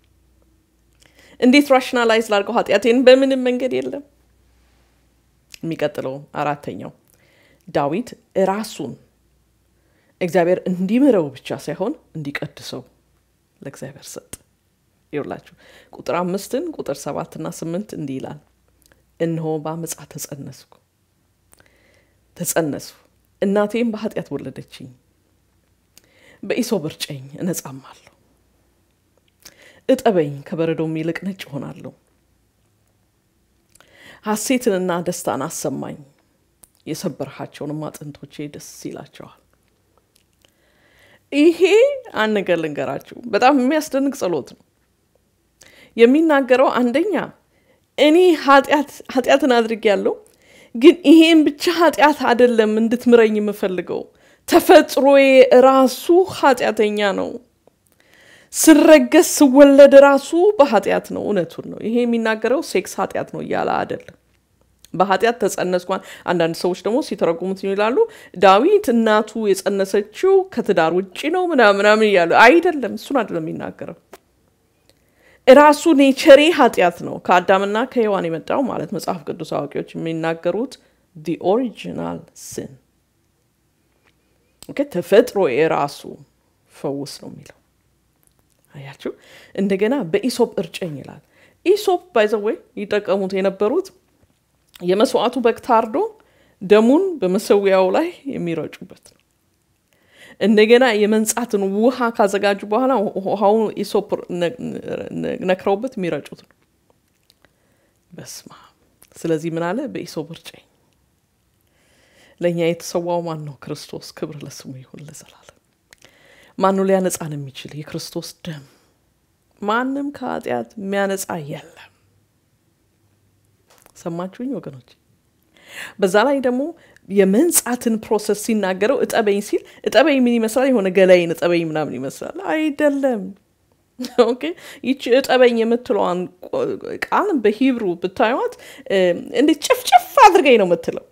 S1: እንዴት ራሽናላይዝ ላድርገው ኃጢአቴን? በምንም መንገድ የለም። የሚቀጥለው አራተኛው ዳዊት ራሱን እግዚአብሔር እንዲምረው ብቻ ሳይሆን እንዲቀድሰው ለእግዚአብሔር ሰጥ። ይውላችሁ ቁጥር አምስትን ቁጥር ሰባትና ስምንት እንዲህ ይላል፣ እነሆ በአመፃ ተጸነስኩ ተጸነስኩ እናቴም በኃጢአት ወለደችኝ፣ በኢሶብ እርጨኝ እነጻማለሁ እጠበኝ ከበረዶም ይልቅ ነጭ እሆናለሁ። ሐሴትንና ደስታን አሰማኝ፣ የሰበርሃቸውንም አጥንቶቼ ደስ ይላቸዋል። ይሄ አንድ ነገር ልንገራችሁ፣ በጣም የሚያስደንቅ ጸሎት ነው። የሚናገረው አንደኛ እኔ ኃጢአትን አድርጌያለሁ፣ ግን ይሄን ብቻ ኃጢአት አይደለም እንድትምረኝ የምፈልገው ተፈጥሮዬ ራሱ ኃጢአተኛ ነው ስረገዝ ስወለድ ራሱ በኃጢአት ነው። እውነቱን ነው። ይሄ የሚናገረው ሴክስ ኃጢአት ነው እያለ አይደለም። በኃጢአት ተጸነስኳን። አንዳንድ ሰዎች ደግሞ ሲተረጉሙት ይላሉ ዳዊት እናቱ የጸነሰችው ከትዳር ውጭ ነው ምናምናምን እያሉ አይደለም። እሱን አይደለም የሚናገረው። ራሱ ኔቸሬ ኃጢአት ነው። ከአዳምና ከሔዋን የመጣው ማለት መጽሐፍ ቅዱስ አዋቂዎች የሚናገሩት ዲ ኦሪጂናል ስን ተፈጥሮ የራሱ ፈውስ ነው የሚለው አያችሁ። እንደገና በኢሶፕ እርጨኝ ይላል። ኢሶፕ ባይዘወይ ይጠቀሙት የነበሩት የመስዋዕቱ በግ ታርዶ ደሙን በመሰዊያው ላይ የሚረጩበት ነው። እንደገና የመንጻትን ውሃ ካዘጋጁ በኋላ ውሃውን ኢሶፕ ነክረውበት የሚረጩት ነው። በስማ ስለዚህ ምን አለ? በኢሶፕ እርጨኝ። ለእኛ የተሰዋው ማን ነው? ክርስቶስ። ክብር ለስሙ ይሁን ለዘላለም። ማኑ ሊያነጻን የሚችል የክርስቶስ ደም። ማንም ከኃጢአት የሚያነጻ የለም። ሰማችሁኝ ወገኖች? በዛ ላይ ደግሞ የመንጻትን ፕሮሰስ ሲናገረው እጠበኝ ሲል እጠበኝ ምን ይመስላል? የሆነ ገላይን እጠበኝ ምናምን ይመስላል። አይደለም። ኦኬ ይቺ እጠበኝ የምትለዋን ቃል በሂብሩ ብታዩት እንዴት ጭፍጭፍ አድርገኝ ነው የምትለው።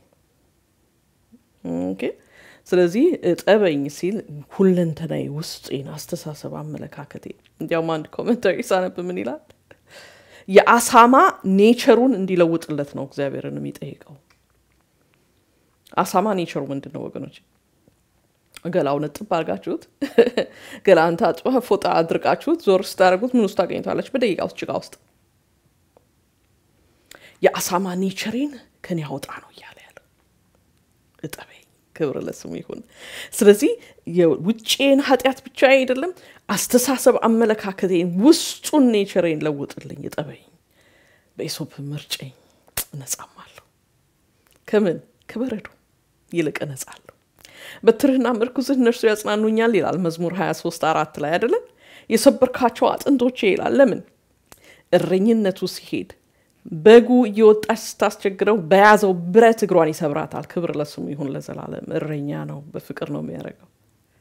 S1: ኦኬ ስለዚህ እጠበኝ ሲል ሁለንተናዊ ውስጤን፣ አስተሳሰብ፣ አመለካከቴ እንዲያውም አንድ ኮመንታሪ ሳነብ ምን ይላል? የአሳማ ኔቸሩን እንዲለውጥለት ነው እግዚአብሔርን የሚጠይቀው። አሳማ ኔቸሩ ምንድን ነው ወገኖች? ገላውን እጥብ አድርጋችሁት ገላን ታጥበህ ፎጣ አድርቃችሁት ዞር ስታደርጉት ምን ውስጥ ታገኝቷለች? በደቂቃ ውስጥ ጭቃ ውስጥ። የአሳማ ኔቸሬን ከኔ ያውጣ ነው እያለ ያለው እጠበኝ። ክብር ለስሙ ይሁን። ስለዚህ የውጭን ኃጢአት ብቻ አይደለም፣ አስተሳሰብ አመለካከቴን፣ ውስጡን ኔቸሬን ለውጥልኝ፣ እጠበኝ፣ በኢሶፕ ምርጨኝ፣ እነጻማለሁ። ከምን ከበረዶ ይልቅ እነጻለሁ። በትርህና ምርኩዝህ እነርሱ ያጽናኑኛል ይላል መዝሙር 23 አራት ላይ አይደለም። የሰበርካቸው አጥንቶቼ ይላል። ለምን እረኝነቱ ሲሄድ በጉ እየወጣች ስታስቸግረው በያዘው ብረት እግሯን ይሰብራታል። ክብር ለስሙ ይሁን ለዘላለም። እረኛ ነው፣ በፍቅር ነው የሚያደርገው።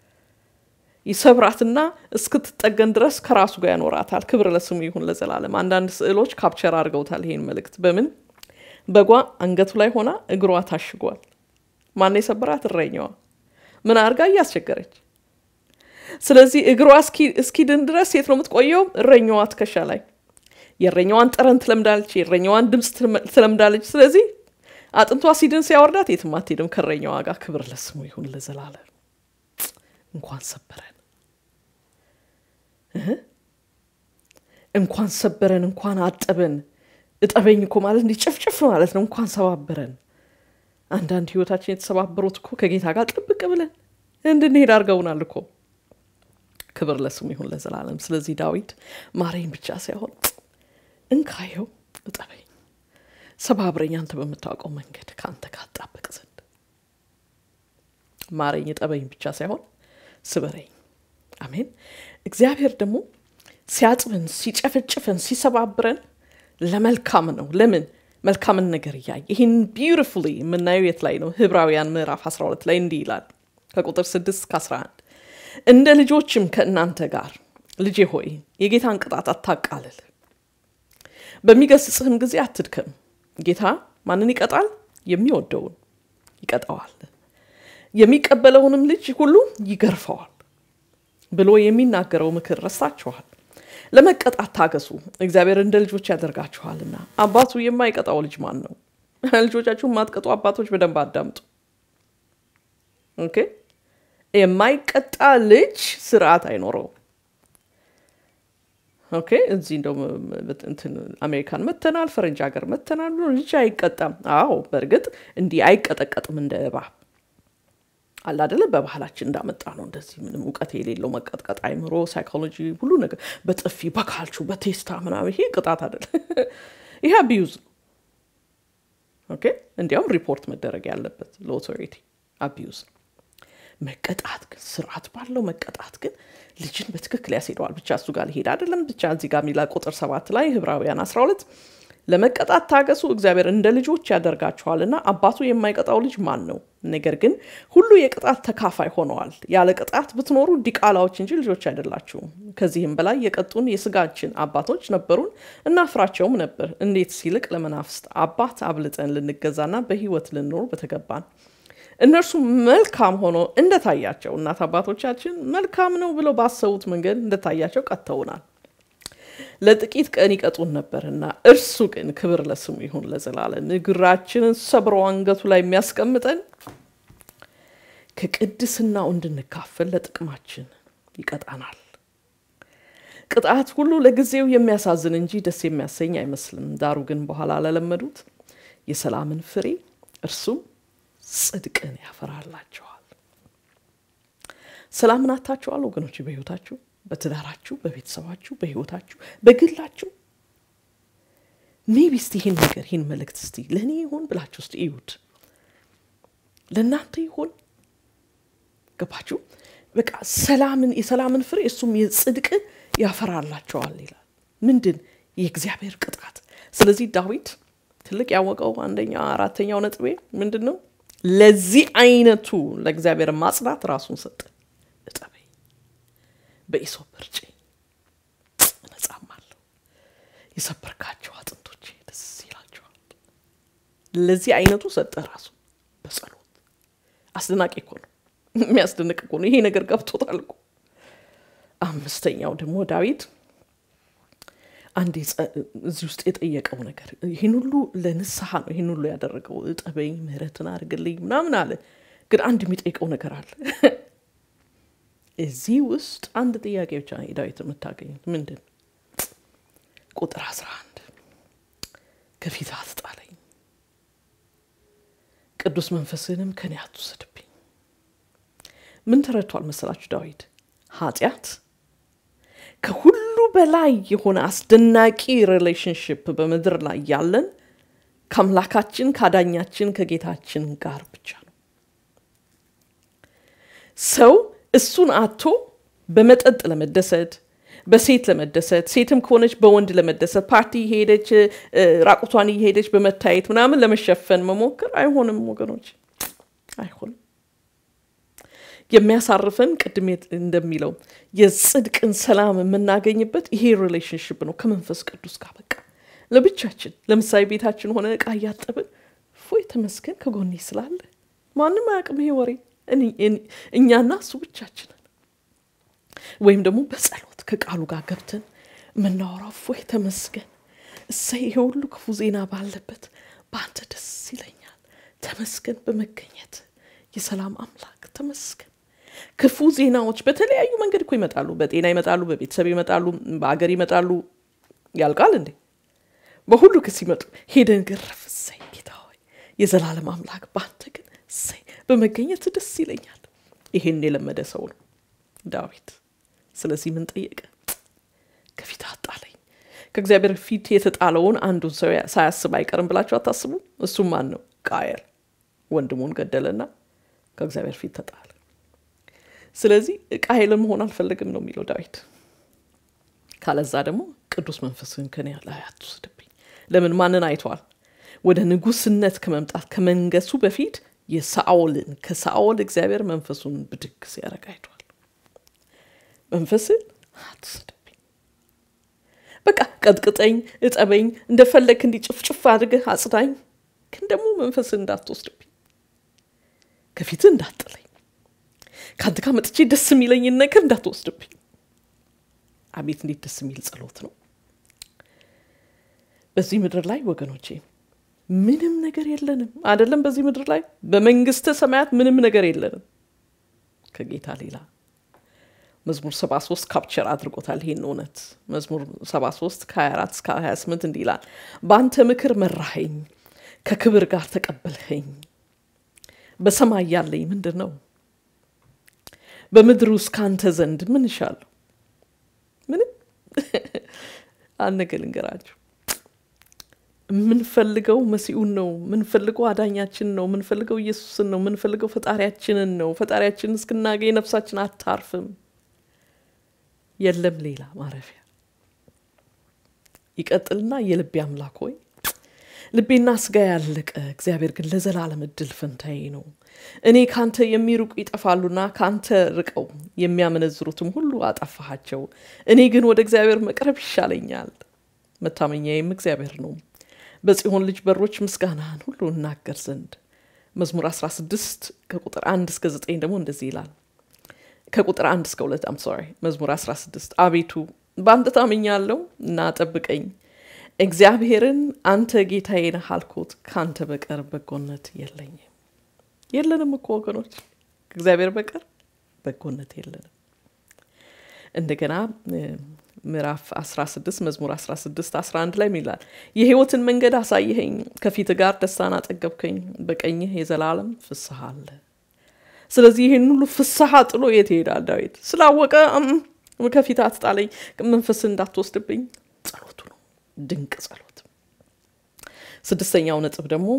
S1: ይሰብራትና እስክትጠገን ድረስ ከራሱ ጋር ያኖራታል። ክብር ለስሙ ይሁን ለዘላለም። አንዳንድ ስዕሎች ካፕቸር አድርገውታል ይሄን መልእክት። በምን በጓ አንገቱ ላይ ሆና እግሯ ታሽጓል። ማነው የሰበራት? እረኛዋ። ምን አድርጋ እያስቸገረች። ስለዚህ እግሯ እስኪድን ድረስ የት ነው የምትቆየው? እረኛዋ ትከሻ ላይ የእረኛዋን ጠረን ትለምዳለች፣ የእረኛዋን ድምፅ ትለምዳለች። ስለዚህ አጥንቷ ሲድን ሲያወርዳት የትም አትሄድም ከእረኛዋ ጋር። ክብር ለስሙ ይሁን ለዘላለም። እንኳን ሰበረን፣ እንኳን ሰበረን፣ እንኳን አጠበን። እጠበኝ እኮ ማለት እንዲህ ጭፍጭፍ ማለት ነው። እንኳን ሰባበረን። አንዳንድ ህይወታችን የተሰባበሩት እኮ ከጌታ ጋር ጥብቅ ብለን እንድንሄድ አድርገውናል እኮ። ክብር ለስሙ ይሁን ለዘላለም። ስለዚህ ዳዊት ማረኝ ብቻ ሳይሆን እንካየው እጠበኝ፣ ሰባብረኝ፣ አንተ በምታውቀው መንገድ ከአንተ ካጣበቅ ዘንድ ማረኝ፣ እጠበኝ ብቻ ሳይሆን ስበረኝ። አሜን። እግዚአብሔር ደግሞ ሲያጥብን፣ ሲጨፈጭፈን፣ ሲሰባብረን ለመልካም ነው። ለምን መልካምን ነገር እያየ ይህን ቢዩቲፉሊ የምናየው የት ላይ ነው? ዕብራውያን ምዕራፍ 12 ላይ እንዲህ ይላል ከቁጥር 6 እስከ 11 እንደ ልጆችም ከእናንተ ጋር ልጄ ሆይ የጌታን ቅጣት አታቃልል በሚገስጽህም ጊዜ አትድከም። ጌታ ማንን ይቀጣል? የሚወደውን ይቀጣዋል፣ የሚቀበለውንም ልጅ ሁሉ ይገርፈዋል ብሎ የሚናገረው ምክር ረስታችኋል። ለመቀጣት ታገሱ፣ እግዚአብሔር እንደ ልጆች ያደርጋችኋልና። አባቱ የማይቀጣው ልጅ ማን ነው? ልጆቻችሁ የማትቀጡ አባቶች በደንብ አዳምጡ። ኦኬ። የማይቀጣ ልጅ ስርዓት አይኖረውም። ኦኬ እዚህ እንደው እንትን አሜሪካን መተናል፣ ፈረንጅ ሀገር መተናል ብሎ ልጅ አይቀጣም። አዎ በእርግጥ እንዲህ አይቀጠቀጥም እንደ እባብ አለ አደለ። በባህላችን እንዳመጣ ነው። እንደዚህ ምንም እውቀት የሌለው መቀጥቀጥ፣ አይምሮ፣ ሳይኮሎጂ፣ ሁሉ ነገር በጥፊ በካልቹ በቴስታ ምናምን፣ ይሄ ቅጣት አደለ። ይሄ አቢዩዝ ነው። ኦኬ እንዲያውም ሪፖርት መደረግ ያለበት ለኦቶሪቲ አቢዩዝ ነው። መቀጣት ግን ስርዓት ባለው መቀጣት ግን ልጅን በትክክል ያስሄደዋል። ብቻ እሱ ጋር ሊሄድ አይደለም። ብቻ እዚህ ጋር የሚላ ቁጥር ሰባት ላይ ዕብራውያን 12 ለመቀጣት ታገሱ፣ እግዚአብሔር እንደ ልጆች ያደርጋችኋልና አባቱ የማይቀጣው ልጅ ማን ነው? ነገር ግን ሁሉ የቅጣት ተካፋይ ሆነዋል። ያለ ቅጣት ብትኖሩ ዲቃላዎች እንጂ ልጆች አይደላችሁም። ከዚህም በላይ የቀጡን የስጋችን አባቶች ነበሩን፣ እናፍራቸውም ነበር። እንዴት ሲልቅ ለመናፍስት አባት አብልጠን ልንገዛና በሕይወት ልንኖር በተገባን እነርሱ መልካም ሆኖ እንደታያቸው እናት አባቶቻችን መልካም ነው ብለው ባሰቡት መንገድ እንደታያቸው ቀጥተውናል። ለጥቂት ቀን ይቀጡን ነበርና እርሱ ግን ክብር ለስሙ ይሁን ለዘላለም እግራችንን ሰብሮ አንገቱ ላይ የሚያስቀምጠን ከቅድስናው እንድንካፈል ለጥቅማችን ይቀጣናል። ቅጣት ሁሉ ለጊዜው የሚያሳዝን እንጂ ደስ የሚያሰኝ አይመስልም። ዳሩ ግን በኋላ ለለመዱት የሰላምን ፍሬ እርሱም ጽድቅን ያፈራላቸዋል። ሰላምን አታችኋል ወገኖች፣ በህይወታችሁ፣ በትዳራችሁ፣ በቤተሰባችሁ፣ በህይወታችሁ፣ በግላችሁ ሜቢ እስቲ ይህን ነገር ይህን መልእክት እስቲ ለእኔ ይሆን ብላችሁ እስቲ እዩት። ለእናንተ ይሆን ገባችሁ? በቃ ሰላምን የሰላምን ፍሬ እሱም የጽድቅ ያፈራላቸዋል ይላል። ምንድን የእግዚአብሔር ቅጣት። ስለዚህ ዳዊት ትልቅ ያወቀው አንደኛ አራተኛው ነጥቤ ምንድን ነው? ለዚህ አይነቱ ለእግዚአብሔር ማጽናት ራሱን ሰጠ። እጠበኝ፣ በኢሶፕ እርጨኝ፣ እነጻማለሁ፣ የሰበርካቸው አጥንቶቼ ደስ ይላቸዋል። ለዚህ አይነቱ ሰጠ ራሱ በጸሎት። አስደናቂ እኮ ነው፣ የሚያስደንቅ እኮ ነው። ይሄ ነገር ገብቶታል እኮ። አምስተኛው ደግሞ ዳዊት አንድ እዚህ ውስጥ የጠየቀው ነገር ይህን ሁሉ ለንስሐ ነው ይህን ሁሉ ያደረገው። እጠበኝ፣ ምህረትን አድርግልኝ ምናምን አለ። ግን አንድ የሚጠይቀው ነገር አለ። እዚህ ውስጥ አንድ ጥያቄ ብቻ ዳዊት የምታገኙት ምንድን ቁጥር 11 ከፊት አትጣለኝ፣ ቅዱስ መንፈስህንም ከኔ አትውሰድብኝ። ምን ተረድቷል መሰላችሁ ዳዊት? ኃጢአት ከሁሉ በላይ የሆነ አስደናቂ ሪሌሽንሽፕ በምድር ላይ ያለን ከአምላካችን ከአዳኛችን ከጌታችን ጋር ብቻ ነው። ሰው እሱን አቶ በመጠጥ ለመደሰት በሴት ለመደሰት ሴትም ከሆነች በወንድ ለመደሰት ፓርቲ ሄደች ራቁቷን እየሄደች በመታየት ምናምን ለመሸፈን መሞከር አይሆንም ወገኖች፣ አይሆንም። የሚያሳርፈን ቅድም እንደሚለው የጽድቅን ሰላም የምናገኝበት ይሄ ሪሌሽንሽፕ ነው ከመንፈስ ቅዱስ ጋር በቃ ለብቻችን። ለምሳሌ ቤታችን ሆነ እቃ እያጠብን ፎይ ተመስገን ከጎኔ ስላለ ማንም አያውቅም ይሄ ወሬ እኛና እሱ ብቻችንን ወይም ደግሞ በጸሎት ከቃሉ ጋር ገብተን የምናወራው ፎይ ተመስገን፣ እሰይ ይሄ ሁሉ ክፉ ዜና ባለበት በአንተ ደስ ይለኛል፣ ተመስገን በመገኘት የሰላም አምላክ ተመስገን። ክፉ ዜናዎች በተለያዩ መንገድ እኮ ይመጣሉ። በጤና ይመጣሉ፣ በቤተሰብ ይመጣሉ፣ በአገር ይመጣሉ። ያልቃል እንዴ? በሁሉ ክስ ይመጡ ሄደን ግረፍ፣ እሰይ ጌታ ሆይ የዘላለም አምላክ በአንተ ግን እሰይ በመገኘት ደስ ይለኛል። ይሄን የለመደ ሰው ነው ዳዊት። ስለዚህ ምን ጠየቀ? ከፊት አጣለኝ። ከእግዚአብሔር ፊት የተጣለውን አንዱን ሰው ሳያስብ አይቀርም ብላችሁ አታስቡ? እሱም ማን ነው? ቃየል ወንድሙን ገደለና ከእግዚአብሔር ፊት ተጣለ። ስለዚህ ቃየልን መሆን አልፈልግም ነው የሚለው ዳዊት። ካለዛ ደግሞ ቅዱስ መንፈስህን ከኔ ላይ አትውሰድብኝ። ለምን ማንን አይተዋል? ወደ ንጉስነት ከመምጣት ከመንገሱ በፊት የሳኦልን ከሳኦል እግዚአብሔር መንፈሱን ብድግ ሲያደርግ አይተዋል። መንፈስን አትውሰድብኝ፣ በቃ ቀጥቅጠኝ፣ እጠበኝ፣ እንደፈለግ እንዲጭፍጭፍ አድርገህ አጽዳኝ፣ ግን ደግሞ መንፈስን እንዳትወስድብኝ፣ ከፊትህ እንዳጥለኝ፣ ከአንተ ጋር መጥቼ ደስ የሚለኝን ነገር እንዳትወስድብኝ። አቤት እንዴት ደስ የሚል ጸሎት ነው! በዚህ ምድር ላይ ወገኖቼ ምንም ነገር የለንም አይደለም። በዚህ ምድር ላይ በመንግስተ ሰማያት ምንም ነገር የለንም ከጌታ ሌላ። መዝሙር 73 ካፕቸር አድርጎታል ይሄን እውነት። መዝሙር 73 ከ24 እስከ 28 እንዲህ ይላል፣ በአንተ ምክር መራኸኝ፣ ከክብር ጋር ተቀበልኸኝ። በሰማይ ያለኝ ምንድን ነው? በምድር ውስጥ ከአንተ ዘንድ ምን እሻለሁ? ምንም አንድ ነገር ልንገራችሁ የምንፈልገው መሲኡን ነው። የምንፈልገው አዳኛችን ነው። የምንፈልገው ኢየሱስን ነው። የምንፈልገው ፈጣሪያችንን ነው። ፈጣሪያችንን እስክናገኝ ነፍሳችን አታርፍም። የለም ሌላ ማረፊያ። ይቀጥልና የልቤ አምላክ ሆይ ልቤና ስጋ ያለቀ፣ እግዚአብሔር ግን ለዘላለም እድል ፈንታዬ ነው። እኔ ካንተ የሚርቁ ይጠፋሉና ካንተ ርቀው የሚያመነዝሩትም ሁሉ አጠፋሃቸው። እኔ ግን ወደ እግዚአብሔር መቅረብ ይሻለኛል፣ መታመኛዬም እግዚአብሔር ነው። በጽዮን ልጅ በሮች ምስጋናህን ሁሉ እናገር ዘንድ። መዝሙር 16 ከቁጥር 1 እስከ 9 ደግሞ እንደዚህ ይላል። ከቁጥር 1 እስከ 2 አም ሶሪ መዝሙር 16 አቤቱ በአንተ ታምኛለሁ እና ጠብቀኝ። እግዚአብሔርን አንተ ጌታዬ ነህ አልኩት፣ ከአንተ በቀር በጎነት የለኝም። የለንም እኮ ወገኖች፣ ከእግዚአብሔር በቀር በጎነት የለንም። እንደገና ምዕራፍ 16 መዝሙር 16 11 ላይ ይላል የሕይወትን መንገድ አሳየኸኝ፣ ከፊት ጋር ደስታን አጠገብከኝ፣ በቀኝህ የዘላለም ፍስሐ አለ። ስለዚህ ይህን ሁሉ ፍስሐ ጥሎ የት ይሄዳል ዳዊት? ስላወቀ ከፊት አትጣለኝ፣ መንፈስ እንዳትወስድብኝ ጸሎቱ ነው። ድንቅ ጸሎት። ስድስተኛው ነጥብ ደግሞ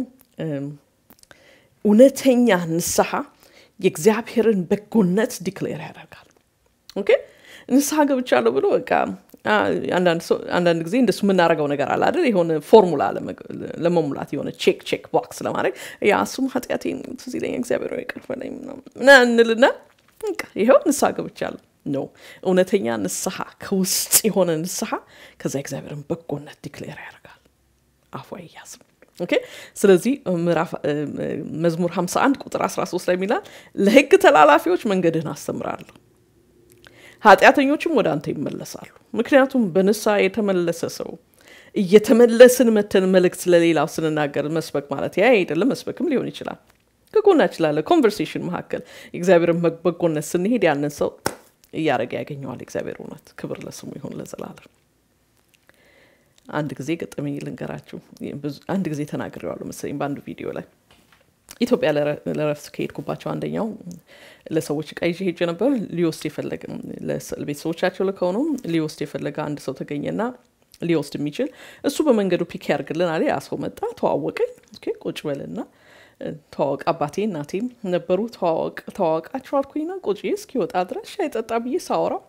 S1: እውነተኛ ንስሐ የእግዚአብሔርን በጎነት ዲክሌር ያደርጋል። ኦኬ ንስሐ ገብቻለሁ ብሎ በቃ አንዳንድ ጊዜ እንደሱ የምናደርገው ነገር አለ አይደል? የሆነ ፎርሙላ ለመሙላት የሆነ ቼክ ቼክ ቦክስ ለማድረግ ያ እሱም ኃጢአቴን ትዝ ይለኛል እግዚአብሔር ይቅር በለኝ ምናምን እንልና ይኸው ንስሐ ገብቻለሁ ነው። እውነተኛ ንስሐ ከውስጥ የሆነ ንስሐ ከዛ እግዚአብሔርን በጎነት ዲክሌር ያደርጋል። አፉ አይያዝም። ኦኬ ስለዚህ ምዕራፍ መዝሙር 51 ቁጥር 13 ላይ የሚላል ለሕግ ተላላፊዎች መንገድህን አስተምራለሁ ኃጢአተኞችም ወደ አንተ ይመለሳሉ። ምክንያቱም በንስሐ የተመለሰ ሰው እየተመለስን መተን መልእክት ለሌላው ስንናገር መስበክ ማለት ያ አይደለም። መስበክም ሊሆን ይችላል። ከጎናችን ላለ ኮንቨርሴሽን መካከል የእግዚአብሔርን በጎነት ስንሄድ ያንን ሰው እያደረገ ያገኘዋል። እግዚአብሔር እውነት ክብር ለስሙ ይሁን ለዘላለም። አንድ ጊዜ ገጠመኝ ልንገራችሁ። አንድ ጊዜ ተናግሬዋለሁ መሰለኝ በአንዱ ቪዲዮ ላይ ኢትዮጵያ ለረፍት ከሄድኩባቸው አንደኛው ለሰዎች እቃ ይዤ ሄጄ ነበር። ሊወስድ የፈለገ ቤተሰቦቻቸው ልከው ነው ሊወስድ የፈለገ አንድ ሰው ተገኘና ሊወስድ የሚችል እሱ በመንገዱ ፒክ ያርግልን አለ። ያ ሰው መጣ፣ ተዋወቀኝ። ቁጭ በልና ተዋወቅ። አባቴ እናቴም ነበሩ። ተዋወቅ ተዋወቃቸው አልኩኝና ቁጭ እስኪወጣ ድረስ ሻይ ጠጣ ብዬ ሳወራው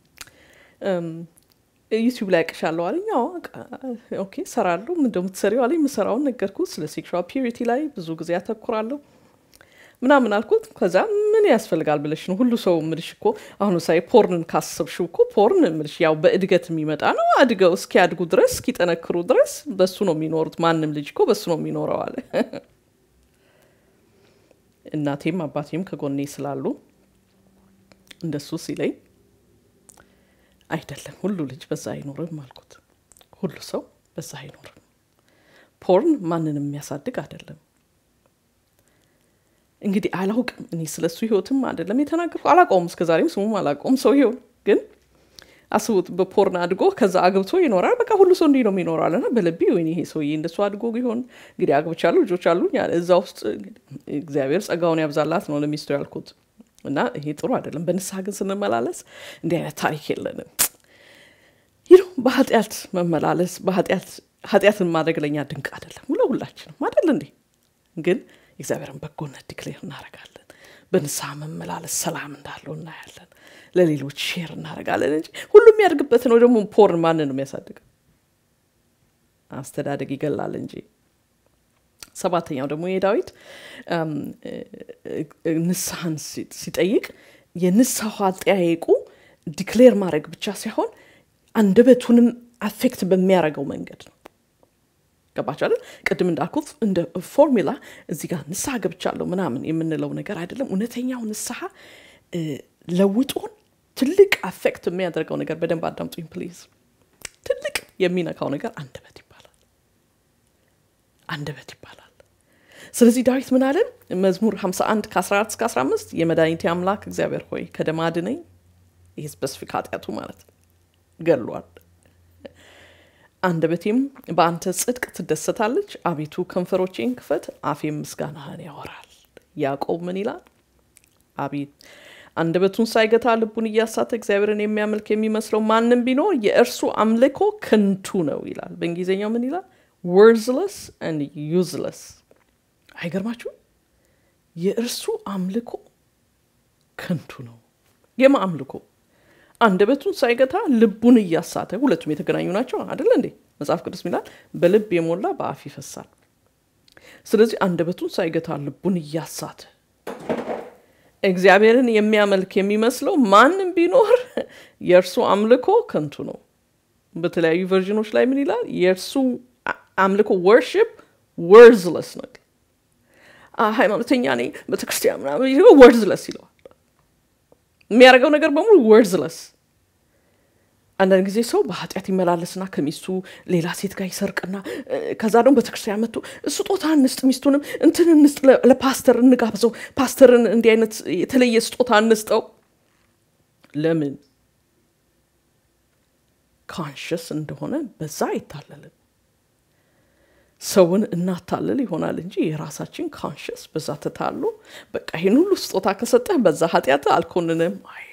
S1: ዩቲዩብ ላይ ያቅሻለሁ አለኝ። ኦኬ ሰራለሁ። ምን እንደምትሰሪው አለኝ። የምሰራውን ነገርኩት። ስለ ሴክሹዋል ፒዩሪቲ ላይ ብዙ ጊዜ ያተኩራለሁ ምናምን አልኩት። ከዛ ምን ያስፈልጋል ብለሽ ነው ሁሉ ሰው ምልሽ እኮ አሁን ምሳሌ ፖርንን ካሰብሽው እኮ ፖርን ምልሽ ያው በእድገት የሚመጣ ነው። አድገው እስኪያድጉ ድረስ እስኪጠነክሩ ድረስ በሱ ነው የሚኖሩት። ማንም ልጅ እኮ በሱ ነው የሚኖረው አለ። እናቴም አባቴም ከጎኔ ስላሉ እንደሱ ሲለኝ አይደለም ሁሉ ልጅ በዛ አይኖርም አልኩት። ሁሉ ሰው በዛ አይኖርም። ፖርን ማንንም የሚያሳድግ አይደለም። እንግዲህ አላውቅም እኔ ስለ እሱ ህይወትም አይደለም የተናገርኩ አላውቀውም፣ እስከዛሬም ስሙም አላውቀውም። ሰው ይሆን ግን አስቡት፣ በፖርን አድጎ ከዛ አግብቶ ይኖራል። በቃ ሁሉ ሰው እንዲህ ነው የሚኖራል። እና በልቤ ወይኔ ይሄ ሰውዬ እንደሱ አድጎ ቢሆን እንግዲህ አግብቻለሁ፣ ልጆች አሉኝ። እዛ ውስጥ እግዚአብሔር ጸጋውን ያብዛላት ነው ለሚስቱ ያልኩት። እና ይሄ ጥሩ አይደለም። በንስሐ ግን ስንመላለስ እንዲህ አይነት ታሪክ የለንም። ይህ በኃጢአት መመላለስ በኃጢአት ኃጢአትን ማድረግ ለእኛ ድንቅ አይደለም፣ ለሁላችንም አይደል እንዴ? ግን የእግዚአብሔርን በጎነት ዲክሌር እናደርጋለን። በንስሐ መመላለስ ሰላም እንዳለው እናያለን። ለሌሎች ሼር እናደርጋለን እንጂ ሁሉም የሚያድግበት ነው። ደግሞ ፖርን ማንን ነው የሚያሳድገው? አስተዳደግ ይገላል እንጂ ሰባተኛው ደግሞ የዳዊት ንስሐን ሲጠይቅ የንስሐው አጠያየቁ ዲክሌር ማድረግ ብቻ ሳይሆን አንደበቱንም አፌክት በሚያደርገው መንገድ ነው። ገባችሁ አይደል? ቅድም እንዳልኩት እንደ ፎርሙላ እዚህ ጋር ንስሐ ገብቻለሁ ምናምን የምንለው ነገር አይደለም። እውነተኛው ንስሐ ለውጦን ትልቅ አፌክት የሚያደርገው ነገር በደንብ አዳምጡኝ ፕሊዝ። ትልቅ የሚነካው ነገር አንደበት ይባላል። አንደበት ይባላል። ስለዚህ ዳዊት ምን አለን? መዝሙር 51 ከ14 እስከ 15 የመድኃኒቴ አምላክ እግዚአብሔር ሆይ ከደም አድነኝ። ይህ ስፔሲፊክ ኃጢአቱ ማለት ገሏል። አንደበቴም በአንተ ጽድቅ ትደሰታለች። አቤቱ ከንፈሮቼን ክፈት፣ አፌም ምስጋናህን ያወራል። ያዕቆብ ምን ይላል? አቤት አንደበቱን ሳይገታ ልቡን እያሳተ እግዚአብሔርን የሚያመልክ የሚመስለው ማንም ቢኖር የእርሱ አምልኮ ከንቱ ነው ይላል። በእንግሊዝኛው ምን ይላል? ወርዝለስ አንድ ዩዝለስ አይገርማችሁ? የእርሱ አምልኮ ከንቱ ነው። የማ አምልኮ አንደበቱን ሳይገታ ልቡን እያሳተ፣ ሁለቱም የተገናኙ ናቸው አደለ እንዴ? መጽሐፍ ቅዱስ ሚላል በልብ የሞላ በአፍ ይፈሳል። ስለዚህ አንደበቱን ሳይገታ ልቡን እያሳተ እግዚአብሔርን የሚያመልክ የሚመስለው ማንም ቢኖር የእርሱ አምልኮ ከንቱ ነው። በተለያዩ ቨርዥኖች ላይ ምን ይላል? የእርሱ አምልኮ ወርሽፕ ወርዝለስ ነው። ሃይማኖተኛ ነኝ ቤተክርስቲያን ምናምን ወርዝለስ ይለዋል። የሚያደርገው ነገር በሙሉ ወርዝለስ። አንዳንድ ጊዜ ሰው በኃጢአት ይመላለስና ከሚስቱ ሌላ ሴት ጋር ይሰርቅና ከዛ ደግሞ ቤተክርስቲያን መጥቶ ስጦታ እንስጥ፣ ሚስቱንም እንትን እንስጥ፣ ለፓስተር እንጋብዘው፣ ፓስተርን እንዲህ አይነት የተለየ ስጦታ እንስጠው። ለምን ካንሽስ እንደሆነ በዛ አይታለልም። ሰውን እናታልል ይሆናል እንጂ የራሳችን ካንሽስ በዛ ተታሎ በቃ ይህን ሁሉ ስጦታ ከሰጠህ በዛ ኃጢአት አልኮንንም አይልም።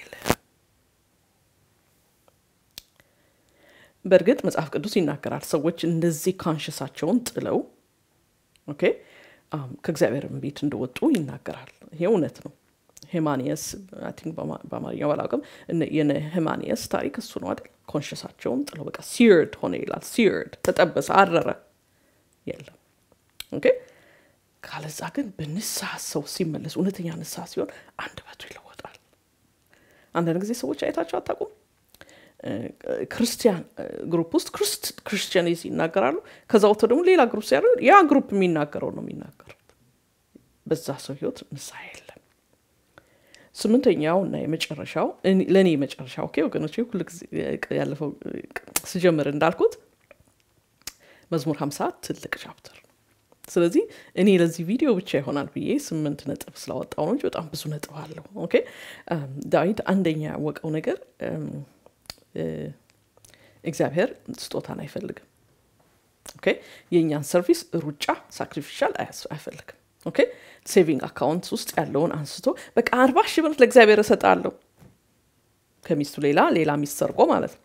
S1: በእርግጥ መጽሐፍ ቅዱስ ይናገራል። ሰዎች እንደዚህ ካንሽሳቸውን ጥለው ኦኬ ከእግዚአብሔርም ቤት እንደወጡ ይናገራል። ይሄ እውነት ነው። ሄማኒየስ ቲንክ በአማርኛው ባላውቅም የነ ሄማኒየስ ታሪክ እሱ ነው አይደል? ኮንሽሳቸውን ጥለው በቃ ሲርድ ሆነ ይላል። ሲርድ ተጠበሰ፣ አረረ የለም ኦኬ። ካለዛ ግን በንስሐ ሰው ሲመለስ እውነተኛ ንስሐ ሲሆን አንደበቱ ይለወጣል። አንዳንድ ጊዜ ሰዎች አይታቸው አታውቁም? ክርስቲያን ግሩፕ ውስጥ ክርስቲያኒዝ ይናገራሉ። ከዛ ወጥተው ደግሞ ሌላ ግሩፕ ሲያደርግ ያ ግሩፕ የሚናገረው ነው የሚናገሩት። በዛ ሰው ህይወት ንስሐ የለም። ስምንተኛው እና የመጨረሻው ለእኔ የመጨረሻ ኦኬ ወገኖች፣ ሁል ጊዜ ያለፈው ስጀምር እንዳልኩት መዝሙር ሀምሳ ትልቅ ቻፕተር ነው። ስለዚህ እኔ ለዚህ ቪዲዮ ብቻ ይሆናል ብዬ ስምንት ነጥብ ስላወጣው ነው እንጂ በጣም ብዙ ነጥብ አለው። ኦኬ ዳዊት አንደኛ ያወቀው ነገር እግዚአብሔር ስጦታን አይፈልግም። ኦኬ የእኛን ሰርቪስ ሩጫ ሳክሪፊሻል አይፈልግም። ኦኬ ሴቪንግ አካውንት ውስጥ ያለውን አንስቶ በቃ አርባ ሺህ ብር ለእግዚአብሔር እሰጣለሁ ከሚስቱ ሌላ ሌላ ሚስት ሰርቆ ማለት ነው።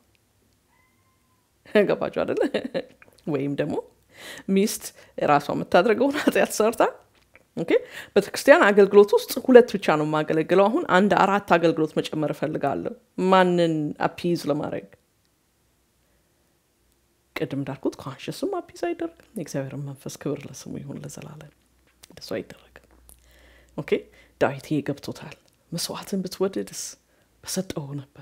S1: ገባችሁ አደለ? ወይም ደግሞ ሚስት ራሷ የምታደርገውን ኃጢአት ሰርታ ኦኬ ቤተክርስቲያን አገልግሎት ውስጥ ሁለት ብቻ ነው የማገለግለው። አሁን አንድ አራት አገልግሎት መጨመር እፈልጋለሁ። ማንን አፒዝ ለማድረግ ቅድም እንዳልኩት ኮንሽስም አፒዝ አይደረግም። የእግዚአብሔርን መንፈስ ክብር ለስሙ ይሁን ለዘላለም። እንደሱ አይደረግም። ኦኬ ዳዊት ይሄ ገብቶታል። መስዋዕትን ብትወድድስ በሰጠው ነበር።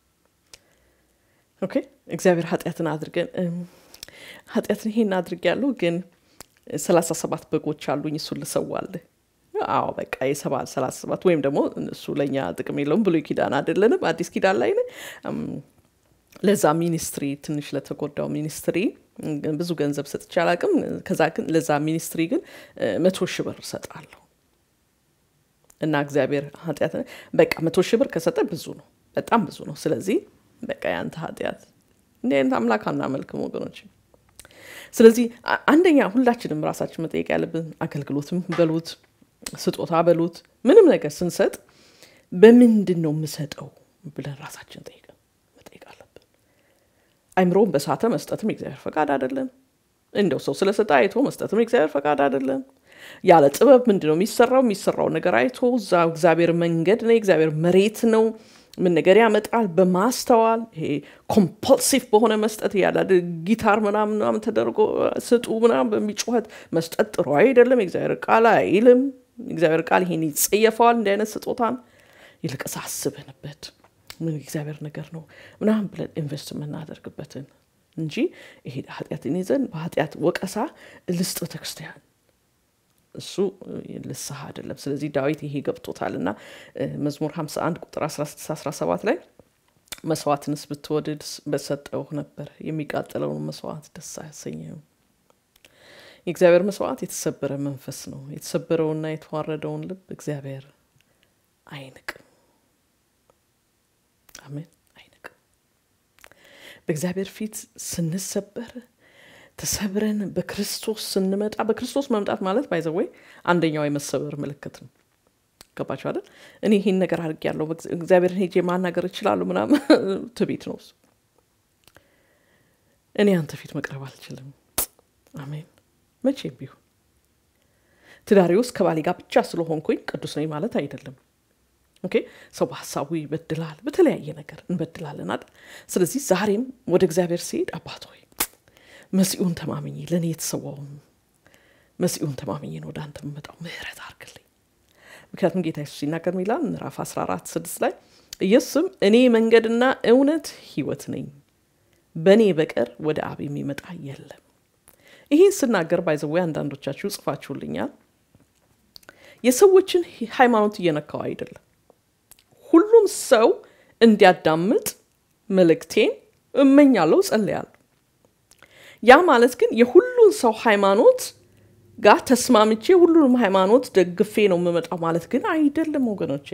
S1: ኦኬ እግዚአብሔር ኃጢአትን አድርገን ኃጢአትን ይሄን አድርግ ያለው ግን ሰላሳ ሰባት በጎች አሉኝ እሱን ልሰዋልህ። አዎ በቃ የሰባ ሰላሳ ሰባት ወይም ደግሞ እሱ ለእኛ ጥቅም የለውም ብሎ ኪዳን አይደለንም አዲስ ኪዳን ላይ ለዛ ሚኒስትሪ ትንሽ ለተጎዳው ሚኒስትሪ ብዙ ገንዘብ ሰጥቼ አላቅም። ከዛ ግን ለዛ ሚኒስትሪ ግን መቶ ሺህ ብር እሰጣለሁ እና እግዚአብሔር ኃጢአት በቃ መቶ ሺህ ብር ከሰጠ ብዙ ነው፣ በጣም ብዙ ነው። ስለዚህ በቃ ያንተ ኃጢአት እንዲህ አይነት አምላክ አናመልክም ወገኖች። ስለዚህ አንደኛ ሁላችንም ራሳችን መጠየቅ ያለብን አገልግሎትም በሉት ስጦታ በሉት ምንም ነገር ስንሰጥ በምንድን ነው የምሰጠው ብለን ራሳችን ጠይቀን መጠየቅ አለብን። አይምሮውን በሳተ መስጠትም የእግዚአብሔር ፈቃድ አይደለም። እንደው ሰው ስለሰጠ አይቶ መስጠትም የእግዚአብሔር ፈቃድ አይደለም። ያለ ጥበብ ምንድን ነው የሚሰራው? የሚሰራው ነገር አይቶ እዛ እግዚአብሔር መንገድ ነው፣ የእግዚአብሔር መሬት ነው ምን ነገር ያመጣል በማስተዋል ይሄ ኮምፐልሲቭ በሆነ መስጠት ያለ ጊታር ምናምን ምናምን ተደርጎ ስጡ ምናምን በሚጮኸት መስጠት ጥሩ አይደለም። የእግዚአብሔር ቃል አይልም። እግዚአብሔር ቃል ይሄን ይጸየፈዋል። እንዲህ አይነት ስጦታን ይልቅስ አስበንበት ምን እግዚአብሔር ነገር ነው ምናምን ብለን ኢንቨስት የምናደርግበትን እንጂ ይሄ ኃጢአትን ይዘን በኃጢአት ወቀሳ ልስጥ ቤተክርስቲያን እሱ ልስሐ አይደለም። ስለዚህ ዳዊት ይሄ ገብቶታል እና መዝሙር 51 ቁጥር 16 17 ላይ መስዋዕትንስ ብትወድድ በሰጠው ነበር፣ የሚቃጠለውን መስዋዕት ደስ አያሰኘህም። የእግዚአብሔር መስዋዕት የተሰበረ መንፈስ ነው። የተሰበረውና የተዋረደውን ልብ እግዚአብሔር አይንቅም። አሜን፣ አይንቅም። በእግዚአብሔር ፊት ስንሰበር ተሰብረን በክርስቶስ ስንመጣ በክርስቶስ መምጣት ማለት ባይዘወይ አንደኛው የመሰበር ምልክት ነው። ገባችሁ አይደል? እኔ ይሄን ነገር አድርግ ያለው እግዚአብሔርን ሄጄ ማናገር እችላለሁ ምናምን ትቤት ነው እሱ። እኔ አንተ ፊት መቅረብ አልችልም። አሜን። መቼም ቢሆን ትዳሬ ውስጥ ከባሌ ጋር ብቻ ስለሆንኩኝ ቅዱስ ነኝ ማለት አይደለም። ኦኬ ሰው በሀሳቡ ይበድላል፣ በተለያየ ነገር እንበድላለን አይደል? ስለዚህ ዛሬም ወደ እግዚአብሔር ሲሄድ አባት ሆይ መሲኡን ተማምኜ ለእኔ የተሰዋውን መሲኡን ተማምኜ ነው ወደ አንተ የምመጣው፣ ምህረት አርግልኝ። ምክንያቱም ጌታ ኢየሱስ ሲናገር ሚላል ምዕራፍ 14 ስድስት ላይ ኢየሱስም እኔ መንገድና እውነት ህይወት ነኝ፣ በእኔ በቀር ወደ አብ የሚመጣ የለም። ይህን ስናገር ባይዘዌ አንዳንዶቻችሁ ጽፋችሁልኛል። የሰዎችን ሃይማኖት እየነካው አይደለም። ሁሉም ሰው እንዲያዳምጥ መልእክቴን እመኛለሁ፣ ጸልያለሁ። ያ ማለት ግን የሁሉን ሰው ሃይማኖት ጋር ተስማምቼ ሁሉንም ሃይማኖት ደግፌ ነው የምመጣው ማለት ግን አይደለም ወገኖቼ።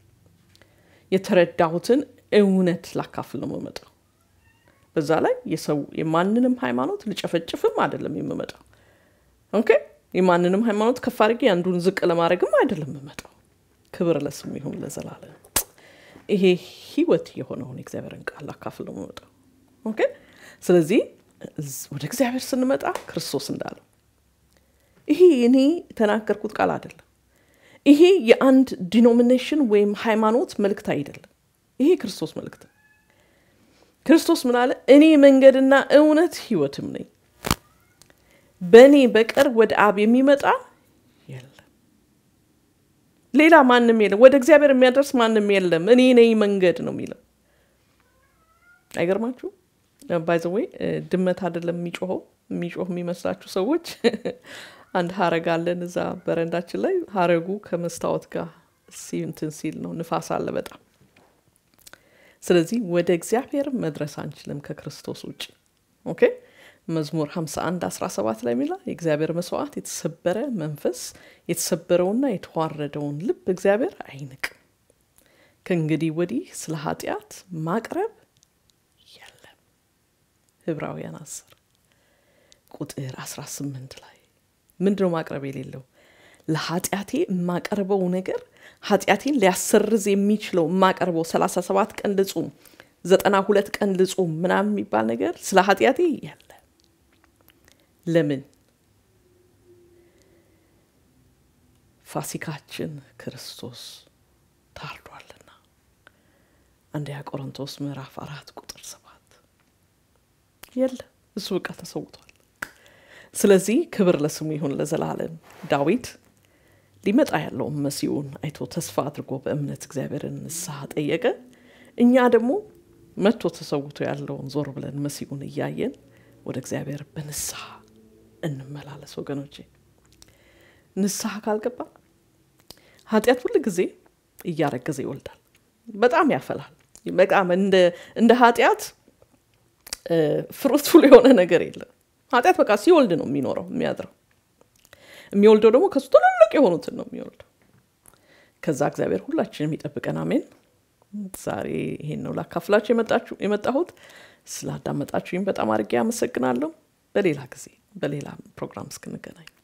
S1: የተረዳሁትን እውነት ላካፍል ነው የምመጣው። በዛ ላይ የሰው የማንንም ሃይማኖት ልጨፈጭፍም አይደለም የምመጣው። ኦኬ የማንንም ሃይማኖት ከፍ አድርጌ አንዱን ዝቅ ለማድረግም አይደለም የምመጣው። ክብር ለስሙ ይሁን ለዘላለም። ይሄ ህይወት የሆነውን የእግዚአብሔርን ቃል ላካፍል ነው የምመጣው። ኦኬ ስለዚህ ወደ እግዚአብሔር ስንመጣ ክርስቶስ እንዳለው ይሄ እኔ የተናገርኩት ቃል አይደለም። ይሄ የአንድ ዲኖሚኔሽን ወይም ሃይማኖት መልእክት አይደለም። ይሄ ክርስቶስ መልእክት ነው። ክርስቶስ ምን አለ? እኔ መንገድና እውነት ህይወትም ነኝ፣ በእኔ በቀር ወደ አብ የሚመጣ የለም። ሌላ ማንም የለም። ወደ እግዚአብሔር የሚያደርስ ማንም የለም። እኔ ነኝ መንገድ ነው የሚለው። አይገርማችሁ? ባይዘወይ ድመት አይደለም የሚጮኸው። የሚጮህ የሚመስላችሁ ሰዎች አንድ ሀረግ አለን እዛ በረንዳችን ላይ። ሀረጉ ከመስታወት ጋር እንትን ሲል ነው፣ ንፋስ አለ በጣም። ስለዚህ ወደ እግዚአብሔር መድረስ አንችልም ከክርስቶስ ውጭ። ኦኬ መዝሙር 51 17 ላይ ሚላ የእግዚአብሔር መስዋዕት የተሰበረ መንፈስ የተሰበረውና የተዋረደውን ልብ እግዚአብሔር አይንቅም። ከእንግዲህ ወዲህ ስለ ኃጢአት ማቅረብ የለም። ዕብራውያን 10 ቁጥር 18 ላይ ምንድነው ማቅረብ የሌለው? ለኃጢአቴ የማቀርበው ነገር ኃጢአቴን ሊያሰርዝ የሚችለው የማቀርበው 37 ቀን ልጹም፣ 92 ቀን ልጹም ምናምን የሚባል ነገር ስለ ኃጢአቴ የለ። ለምን? ፋሲካችን ክርስቶስ ታርዷልና። አንደኛ ቆሮንቶስ ምዕራፍ አራት ቁጥር ሰባት የለ እሱ በቃ ተሰውቷል። ስለዚህ ክብር ለስሙ ይሁን ለዘላለም። ዳዊት ሊመጣ ያለውን መሲሁን አይቶ ተስፋ አድርጎ በእምነት እግዚአብሔርን ንስሐ ጠየቀ። እኛ ደግሞ መጥቶ ተሰውቶ ያለውን ዞር ብለን መሲሁን እያየን ወደ እግዚአብሔር በንስሐ እንመላለስ ወገኖቼ። ንስሐ ካልገባ ኃጢአት ሁል ጊዜ እያረገዘ ይወልዳል፣ በጣም ያፈላል። በጣም እንደ ኃጢአት ፍሩትፉል የሆነ ነገር የለም። ኃጢአት በቃ ሲወልድ ነው የሚኖረው የሚያድረው። የሚወልደው ደግሞ ከሱ ትልልቅ የሆኑትን ነው የሚወልደው። ከዛ እግዚአብሔር ሁላችንም ይጠብቀን። አሜን። ዛሬ ይሄን ነው ላካፍላችሁ የመጣሁት። ስላዳመጣችሁኝ በጣም አድርጌ አመሰግናለሁ። በሌላ ጊዜ በሌላ ፕሮግራም እስክንገናኝ